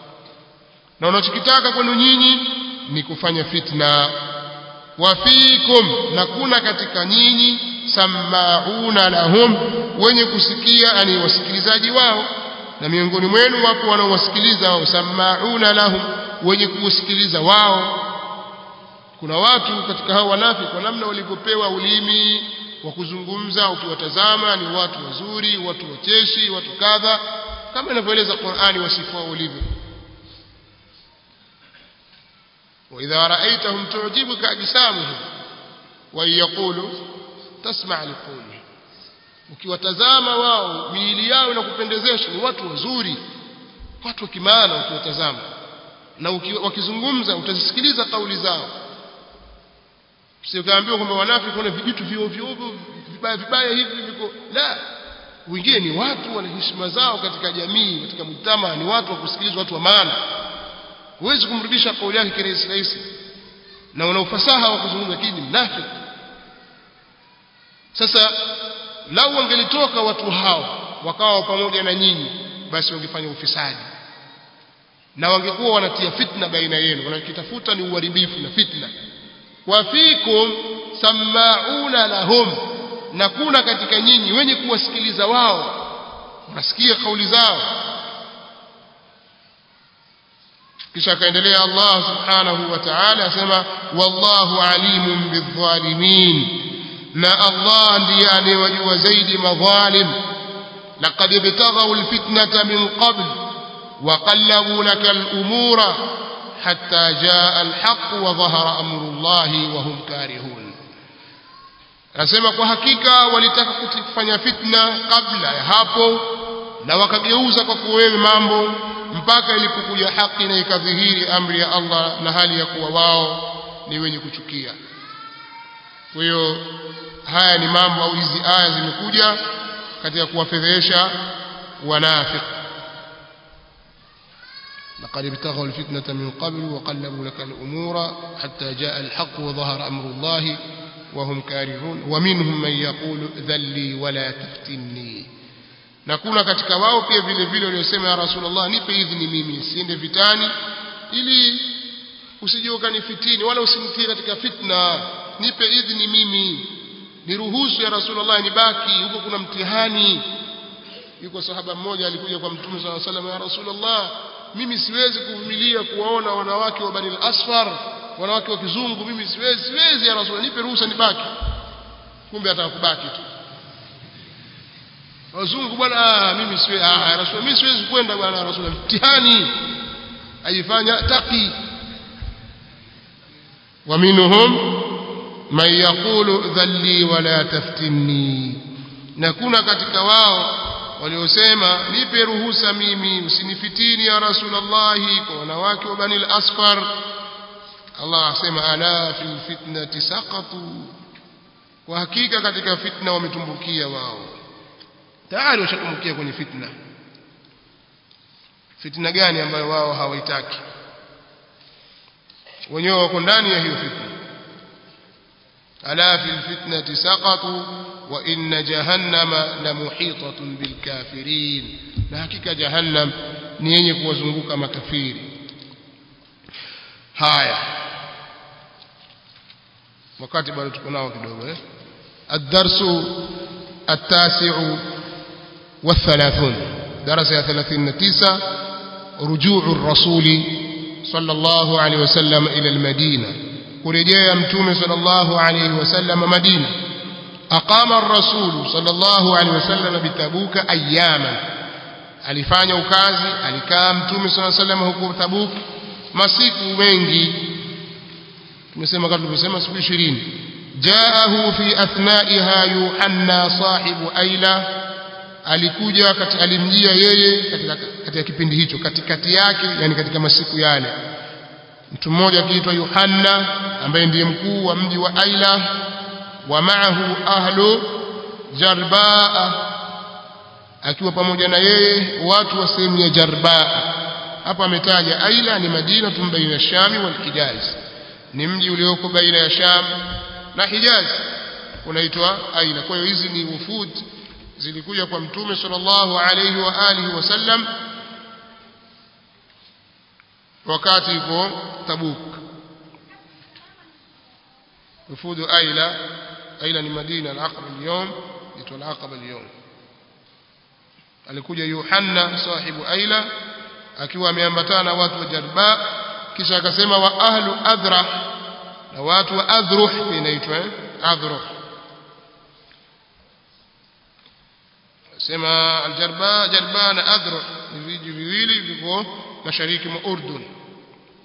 na unachokitaka kwenu nyinyi ni kufanya fitna wafikum na kuna katika nyinyi samauna lahum wenye kusikia ani wasikilizaji wao na miongoni mwenu wapo wanaowasikiliza wao samauna lahum wenye kusikiliza wao kuna watu katika hao wanafiki kwa namna walivyopewa ulimi wa kuzungumza ukiwatazama ni watu wazuri watu wacheshi watu kadha kama inavyoeleza Qur'ani wasifu wao ulivyo وإذا رأيتهم تعجبك أجسامهم وإن يقولوا tasma liqawli ukiwatazama wao miili yao inakupendezesha ni watu wazuri watu wa kimaana ukiwatazama na wakizungumza utazisikiliza kauli zao sikaambiwa kwamba wanafiki kuna vijitu vyovyo vibaya vibaya hivi viko la wengine ni watu wana heshima zao katika jamii katika mtama ni watu wa kusikilizwa watu wa maana huwezi kumrudisha kauli yake kirahisi rahisi na una ufasaha wa kuzungumza lakini mnafiki sasa lau wangelitoka watu hao wakawa pamoja na nyinyi basi wangefanya ufisadi na wangekuwa wanatia fitna baina yenu wanakitafuta ni uharibifu na fitna wa fikum sammauna lahum na kuna katika nyinyi wenye kuwasikiliza wao wanasikia kauli zao kisha akaendelea Allah subhanahu wa ta'ala asema wallahu alimun bidhalimin na Allah ndiye anayewajua zaidi madhalim laqad ibtaghaw alfitnata min qabl wa qallabu laka al-umura hatta jaa al-haqq wa dhahara amru Allah wa hum karihun anasema kwa hakika walitaka kufanya fitna kabla ya hapo na wakageuza kwa kuwewe mambo mpaka ilipokuja haki na ikadhihiri amri ya Allah na hali ya kuwa wao ni wenye kuchukia kwa hiyo haya ni mambo au hizi aya zimekuja katika kuwafedhesha wanafiki لقد ابتغوا الفتنة من قبل وقلبوا لك الأمور حتى جاء الحق وظهر أمر الله وهم كارهون ومنهم من يقول ذلي ولا تفتني na kuna katika wao pia vile vile waliosema ya rasulullah nipe idhini mimi siende vitani ili usije ukanifitini wala usimtie katika fitna nipe idhini mimi niruhusu ya rasulullah nibaki huko kuna mtihani yuko sahaba mmoja alikuja kwa mtume swalla salam ya rasulullah mimi siwezi kuvumilia kuwaona wanawake wa bani al-asfar wanawake wa kizungu mimi siwezi siwezi ya rasulullah nipe ruhusa nibaki kumbe atakubaki tu wazungu bwana mimi siwezi ah rasul mimi siwezi kwenda bwana rasul mtihani ajifanya taki ومنهم من يقول ذلي ولا تفتني na kuna katika wao waliosema nipe ruhusa mimi usinifitini ya rasulullah kwa wanawake wa bani al-asfar Allah asema ala fil fitnati saqatu kwa hakika katika fitna wametumbukia wao tayari washatumbukia kwenye fitna fitna gani ambayo wao hawaitaki wenyewe wako ndani ya hiyo fitna ala fil fitnati saqatu wa inna jahannama la muhitatun bil kafirin na hakika jahannam ni yenye kuwazunguka makafiri haya wakati bado tuko nao kidogo eh الدرس التاسع والثلاثون درس يا ثلاثين تسعة رجوع الرسول صلى الله عليه وسلم إلى المدينة ورجاء متوم صلى الله عليه وسلم مدينة أقام الرسول صلى الله عليه وسلم بتبوك أياما alifanya ukazi alikaa mtume sala salam huko Tabuk masiku mengi tumesema kama tulivyosema siku 20 jaahu fi athnaiha yuhanna sahibu aila alikuja kati alimjia yeye katika, katika kipindi hicho katikati yake yani katika masiku yale mtu mmoja akiitwa Yohanna ambaye ndiye mkuu wa mji wa Aila wa maahu ahlu Jarbaa akiwa pamoja na yeye watu wa sehemu ya Jarbaa hapa ametaja Aila ni Madina tumbaina ya Shami wal Hijaz ni mji ulioko baina ya Sham na Hijaz unaitwa Aila kwa hiyo hizi ni wufud zilikuja kwa mtume sallallahu alayhi wa alihi wasallam wakati yuko Tabuk وفود أيلة أيلة ni Madina al-Aqaba al-yawm itwa al-Aqaba al-yawm alikuja Yohanna sahibu Aila akiwa ameambatana na watu wa Jarba kisha akasema wa ahlu Adhrah na watu wa Adhruh inaitwa Adhruh sema aljarba jarba na adhruh ni viji viwili viko mashariki mwa Urdun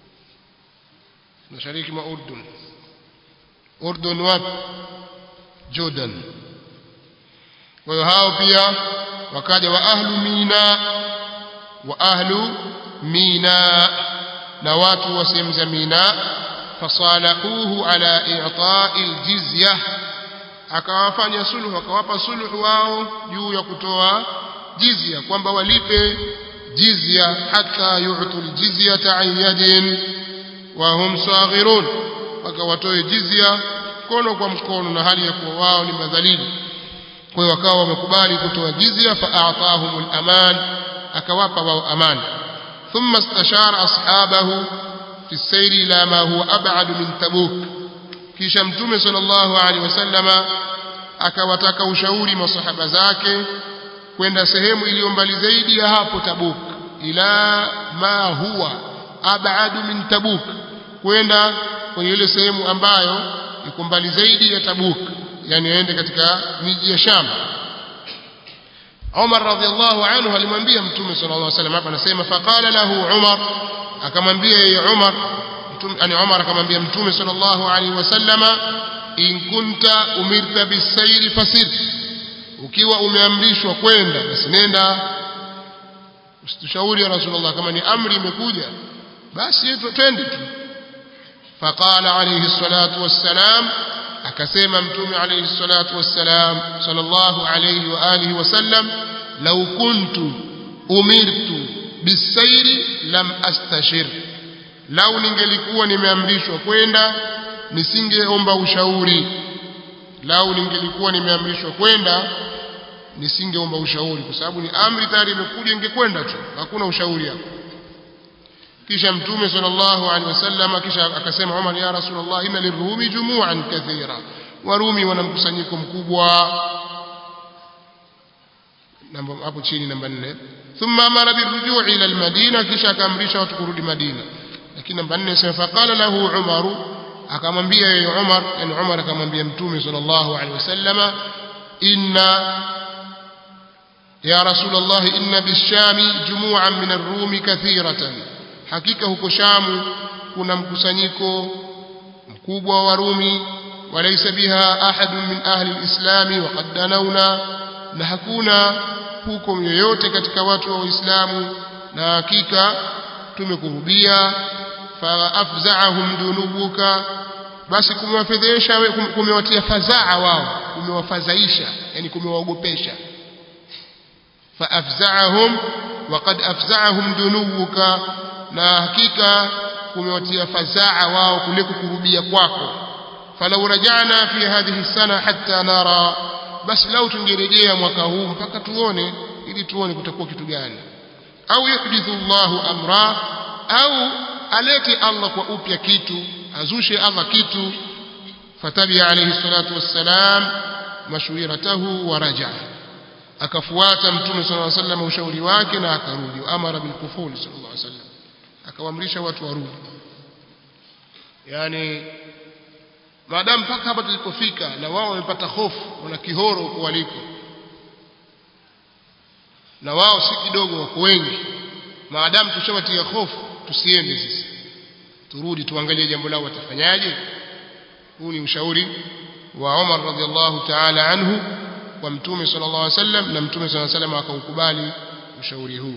mashariki mwa Urdun Urdun wapi Jordan kwa hiyo hao pia wakaja wa ahlu mina wa ahlu mina na watu wa sehemu za mina fasalahuhu ala i'ta'i aljizya akawafanya sulhu akawapa sulhu wao juu ya kutoa jizya kwamba walipe jizya hata yu'tu aljizyata an yadin wa hum saghirun wakawatoe jizya mkono kwa mkono na hali ya kuwa wao ni madhalili kwa hiyo wakawa wamekubali kutoa jizya fa'atahum al-aman akawapa wao amani thumma istashara ashabahu fi sayri ila ma huwa ab'ad min tabuk kisha mtume sallallahu alaihi wasallama akawataka ushauri masahaba zake kwenda sehemu iliyo mbali zaidi ya hapo tabuk ila ma huwa ab'ad min tabuk kwenda kwenye ile sehemu ambayo iko mbali zaidi ya tabuk yani aende katika miji ya Sham Umar radhiallahu anhu alimwambia Mtume sallallahu alaihi wasallam hapa anasema faqala lahu Umar akamwambia yeye Umar Mtume yani Umar akamwambia Mtume sallallahu alaihi wasallama in kunta umirta bisayri fasir ukiwa umeamrishwa kwenda basi nenda usitushauri ya Rasulullah kama ni amri imekuja basi twende tu faqala alayhi salatu wassalam akasema mtume alayhi salatu wassalam sallallahu alayhi wa alihi wasallam law kuntu umirtu bisairi lam astashir lau ningelikuwa nimeamrishwa kwenda nisingeomba ushauri lau ningelikuwa nimeamrishwa kwenda nisingeomba ushauri kwa sababu ni amri tayari imekuja ingekwenda tu hakuna ushauri hapo kisha mtume sallallahu alaihi wasallam kisha akasema Umar ya Rasulullah inna lirumi jumu'an kathira warumi wana mkusanyiko mkubwa namba hapo chini namba 4 thumma amara birujuu ila almadina kisha akaamrisha watu kurudi Madina lakini namba 4 sema faqala lahu Umar akamwambia yeye Umar yani Umar akamwambia mtume sallallahu alaihi wasallam inna ya Rasulullah inna bishami jumu'an min ar-rumi kathiratan hakika huko Shamu kuna mkusanyiko mkubwa wa Warumi walaysa biha ahadun min ahli alislami waqad danawna na hakuna huko yoyote katika watu wa Uislamu na hakika tumekurubia fa afza'ahum dunubuka basi kumewafedhesha kumewatia fadhaa wao kumewafadhaisha yani kumewaogopesha fa afza'ahum waqad afza'ahum dunubuka na hakika kumewatia fadhaa wao kule kukurubia kwako falau rajana fi hadhihi sana hatta nara basi lau tungerejea mwaka huu mpaka tuone ili tuone kutakuwa kitu gani au yuhdithu Allahu amra au alete Allah kwa upya kitu azushe Allah kitu fatabia alayhi salatu wassalam mashwiratahu wa raja akafuata mtume sallallahu alayhi wasallam ushauri wake na akarudi amara bil kuful sallallahu alayhi wasallam akawaamrisha watu warudi yani maadamu mpaka hapa tulipofika na wao wamepata hofu wana kihoro huko waliko na wao si kidogo wako wengi maadamu tushawatia hofu tusiende sisi turudi tuangalie jambo lao watafanyaje huu ni ushauri wa Umar radhiallahu ta'ala anhu kwa mtume sallallahu alaihi wasallam na mtume sallallahu alaihi wasallam akaukubali ushauri huu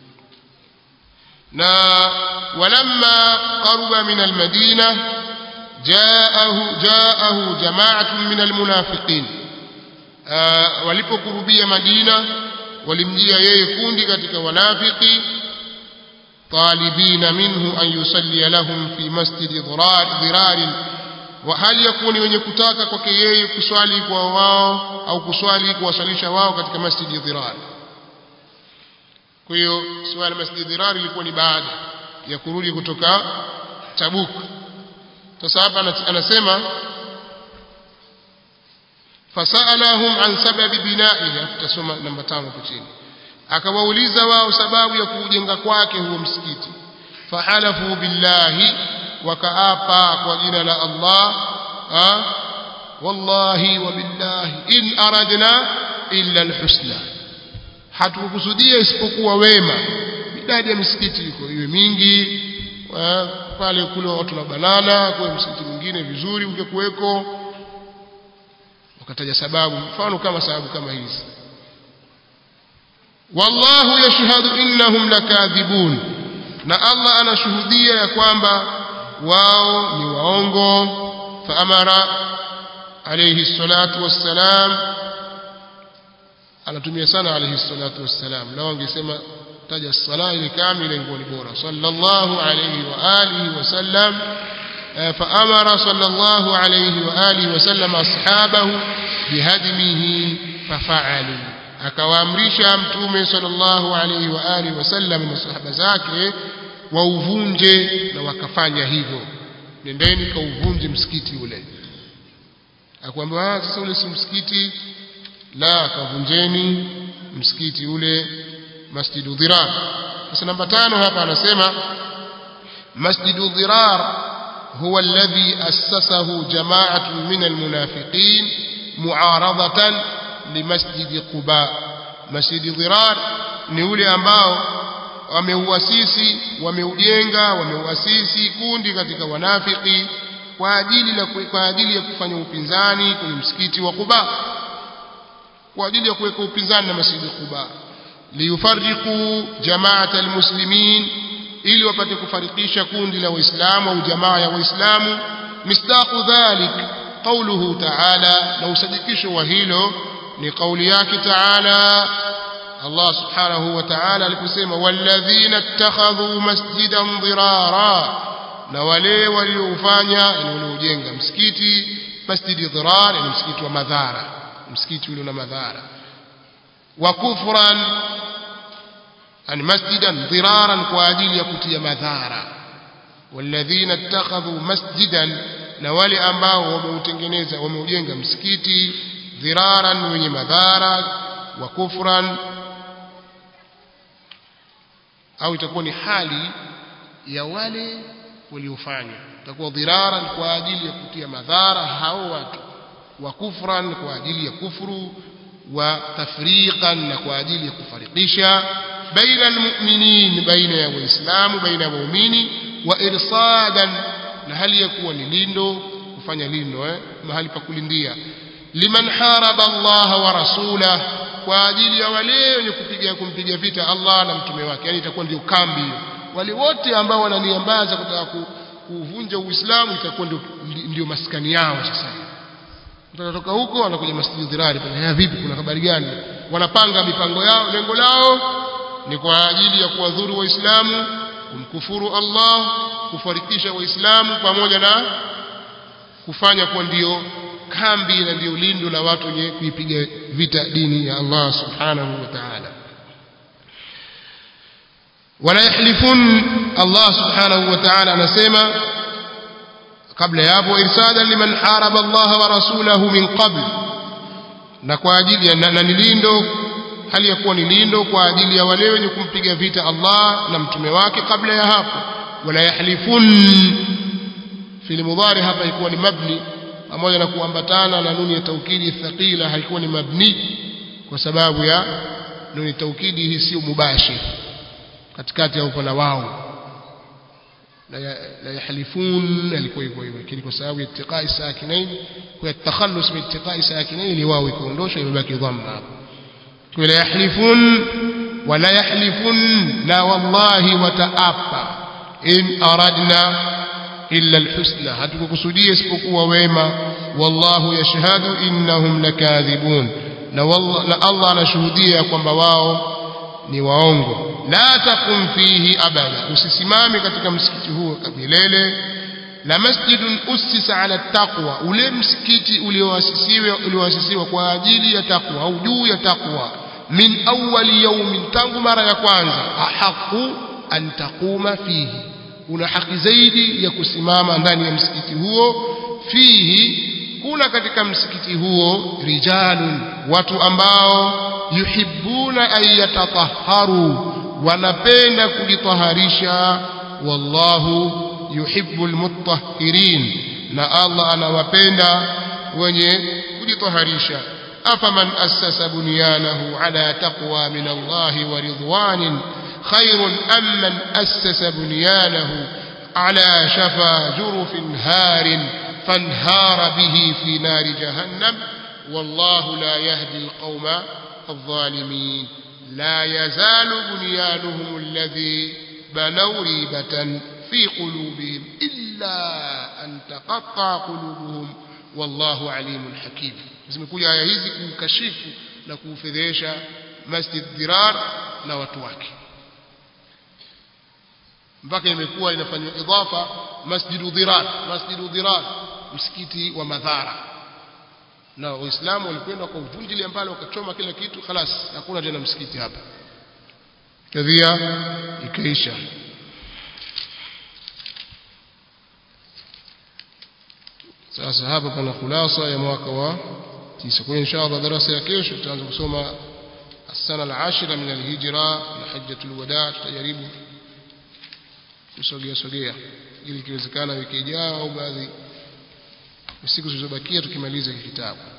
na walamma qaruba min almadina jaahu jaahu jama'atun min almunafiqin walipokurubia madina walimjia yeye kundi katika wanafiki طالبين منه أن يصلي لهم في مسجد ضرار ضرار وهل يكون wenye kutaka kwake yeye kuswali kwa wao au kuswali kuwasalisha wao katika masjid dhirar kwa hiyo swala masjid dhirar ilikuwa ni baada ya kurudi kutoka Tabuk sasa hapa anasema fasalahum an sababi bina'ihi tutasoma namba 5 hapo chini akawauliza wao sababu ya kujenga kwake huo msikiti fahalafu billahi wakaapa kwa jina la Allah ha? wallahi wa billahi in aradna illa alhusna hatukukusudia isipokuwa wema idadi ya misikiti iko iwe mingi pale kule watu na banana kwa msikiti mwingine vizuri ungekuweko wakataja sababu mfano kama sababu kama hizi wallahu yashhadu innahum lakadhibun na Allah anashuhudia ya kwamba wao ni waongo faamara alayhi salatu wassalam anatumia sana alayhi salatu wassalam lao angesema taja sala ile kamili ingekuwa ni bora sallallahu alayhi wa alihi wasallam فأمر صلى الله عليه وآله وسلم أصحابه بهدمه ففعلوا akawaamrisha mtume sallallahu alaihi wa alihi wasallam na sahaba zake wauvunje na wakafanya hivyo nendeni kauvunje msikiti ule akwambia sasa ule si msikiti la kavunjeni msikiti ule masjidu dhirar sasa namba tano hapa anasema masjidu dhirar هو الذي أسسه جماعة من المنافقين معارضة لمسجد قباء مسجد ضرار ni ule ambao wameuasisi wameujenga wameuasisi kundi katika wanafiki kwa ajili la kwa ajili ya kufanya upinzani kwenye msikiti wa Quba kwa ajili ya kuweka upinzani na masjidi Quba liyufarriqu jama'at almuslimin ili wapate kufarikisha kundi la waislamu au jamaa ya waislamu misdaqu dhalik qawluhu ta'ala na usadikisho wa hilo ni kauli yake ta'ala Allah subhanahu wa ta'ala aliposema walladhina ittakhadhu masjidan dirara na wale waliofanya waliojenga msikiti masjidi dirar ni msikiti wa madhara msikiti ule una madhara wa kufran yani masjidan diraran kwa ajili ya kutia madhara walladhina ittakhadhu masjidan na wale ambao wameutengeneza wameujenga msikiti dhiraran wenye madhara wa kufran au itakuwa ni hali ya wale waliofanya itakuwa dhiraran kwa ajili ya kutia madhara hao watu wa kufran kwa ajili ya kufuru wa tafriqan na kwa ajili ya kufarikisha baina almu'minin baina ya waislamu baina ya waumini wa irsadan na hali ya kuwa ni lindo kufanya lindo eh mahali pa kulindia liman haraba Allah wa rasulah kwa ajili ya wale wenye kupiga kumpiga vita Allah na mtume wake yani itakuwa ndio kambi hiyo wale wote ambao wananiambaza kutaka kuvunja Uislamu itakuwa ndio ndio maskani yao sasa utatoka huko wanakuja masjid dhirari pale vipi kuna habari gani wanapanga mipango yao lengo lao ni kwa ajili ya kuwadhuru waislamu kumkufuru Allah kufarikisha waislamu pamoja na kufanya kuwa ndio kambi na ndio lindo la watu wenye kuipiga vita dini ya Allah subhanahu wa ta'ala wala yahlifun Allah subhanahu wa ta'ala anasema kabla ya hapo irsada liman haraba Allah wa rasulahu min qabl na kwa ajili ya na nilindo hali ya kuwa ni lindo kwa ajili ya wale wenye kumpiga vita Allah na mtume wake kabla ya hapo wala yahlifun fil mudhari hapa ilikuwa ni mabni pamoja na kuambatana na nuni ya taukidi thaqila haikuwa ni mabni kwa sababu ya nuni taukidi hii sio mubashir katikati ya upana wao la yahlifun alikuwa hivyo hivyo lakini kwa sababu ya ittiqai sakinain kwa takhallus min ittiqai sakinain ni wao ikaondosha imebaki dhamma hapo ولا يحلفون ولا يحلفون لا والله وتأبى إن أردنا إلا الحسنى هتكسودية اسبقوا ويما والله يشهد إنهم لكاذبون na Allah anashuhudia kwamba wao ni waongo la takum fihi abada usisimame katika msikiti huo milele la masjidun ussisa ala taqwa ule msikiti ulioasisiwa ulioasisiwa kwa ajili ya taqwa au juu ya taqwa min awwali yawmin tangu mara ya kwanza ahaqu an taquma fihi una haki zaidi ya kusimama ndani ya msikiti huo fihi kuna katika msikiti huo rijalun watu ambao yuhibbuna an yatatahharu wanapenda kujitaharisha wallahu yuhibbul mutahhirin na Allah anawapenda wenye kujitaharisha afaman assasa bunyanahu ala taqwa min Allah wa ridwanin khairun am man assasa bunyanahu ala shafa jurufin harin fanhara bihi fi nari jahannam والله لا يهدي القوم الظالمين لا يزال بنيانهم الذي بنوا ريبة في قلوبهم إلا أن تقطع قلوبهم والله عليم حكيم zimekuja aya hizi kumkashifu na kuufedhesha masjid dirar na watu wake mpaka imekuwa inafanywa idhafa masjidu dirar masjidu dirar msikiti wa madhara na waislamu walikwenda kwa uvunjili mbali wakachoma kila kitu khalas hakuna tena msikiti hapa kadhia ikaisha sasa hapa pana khulasa ya mwaka wa tisa kwa inshallah darasa ya kesho tutaanza kusoma السنة العاشرة من الهجرة لحجة الوداع tutajaribu kusogea sogea ili ikiwezekana wiki ijayo au baadhi siku zilizobakia tukimaliza hiki kitabu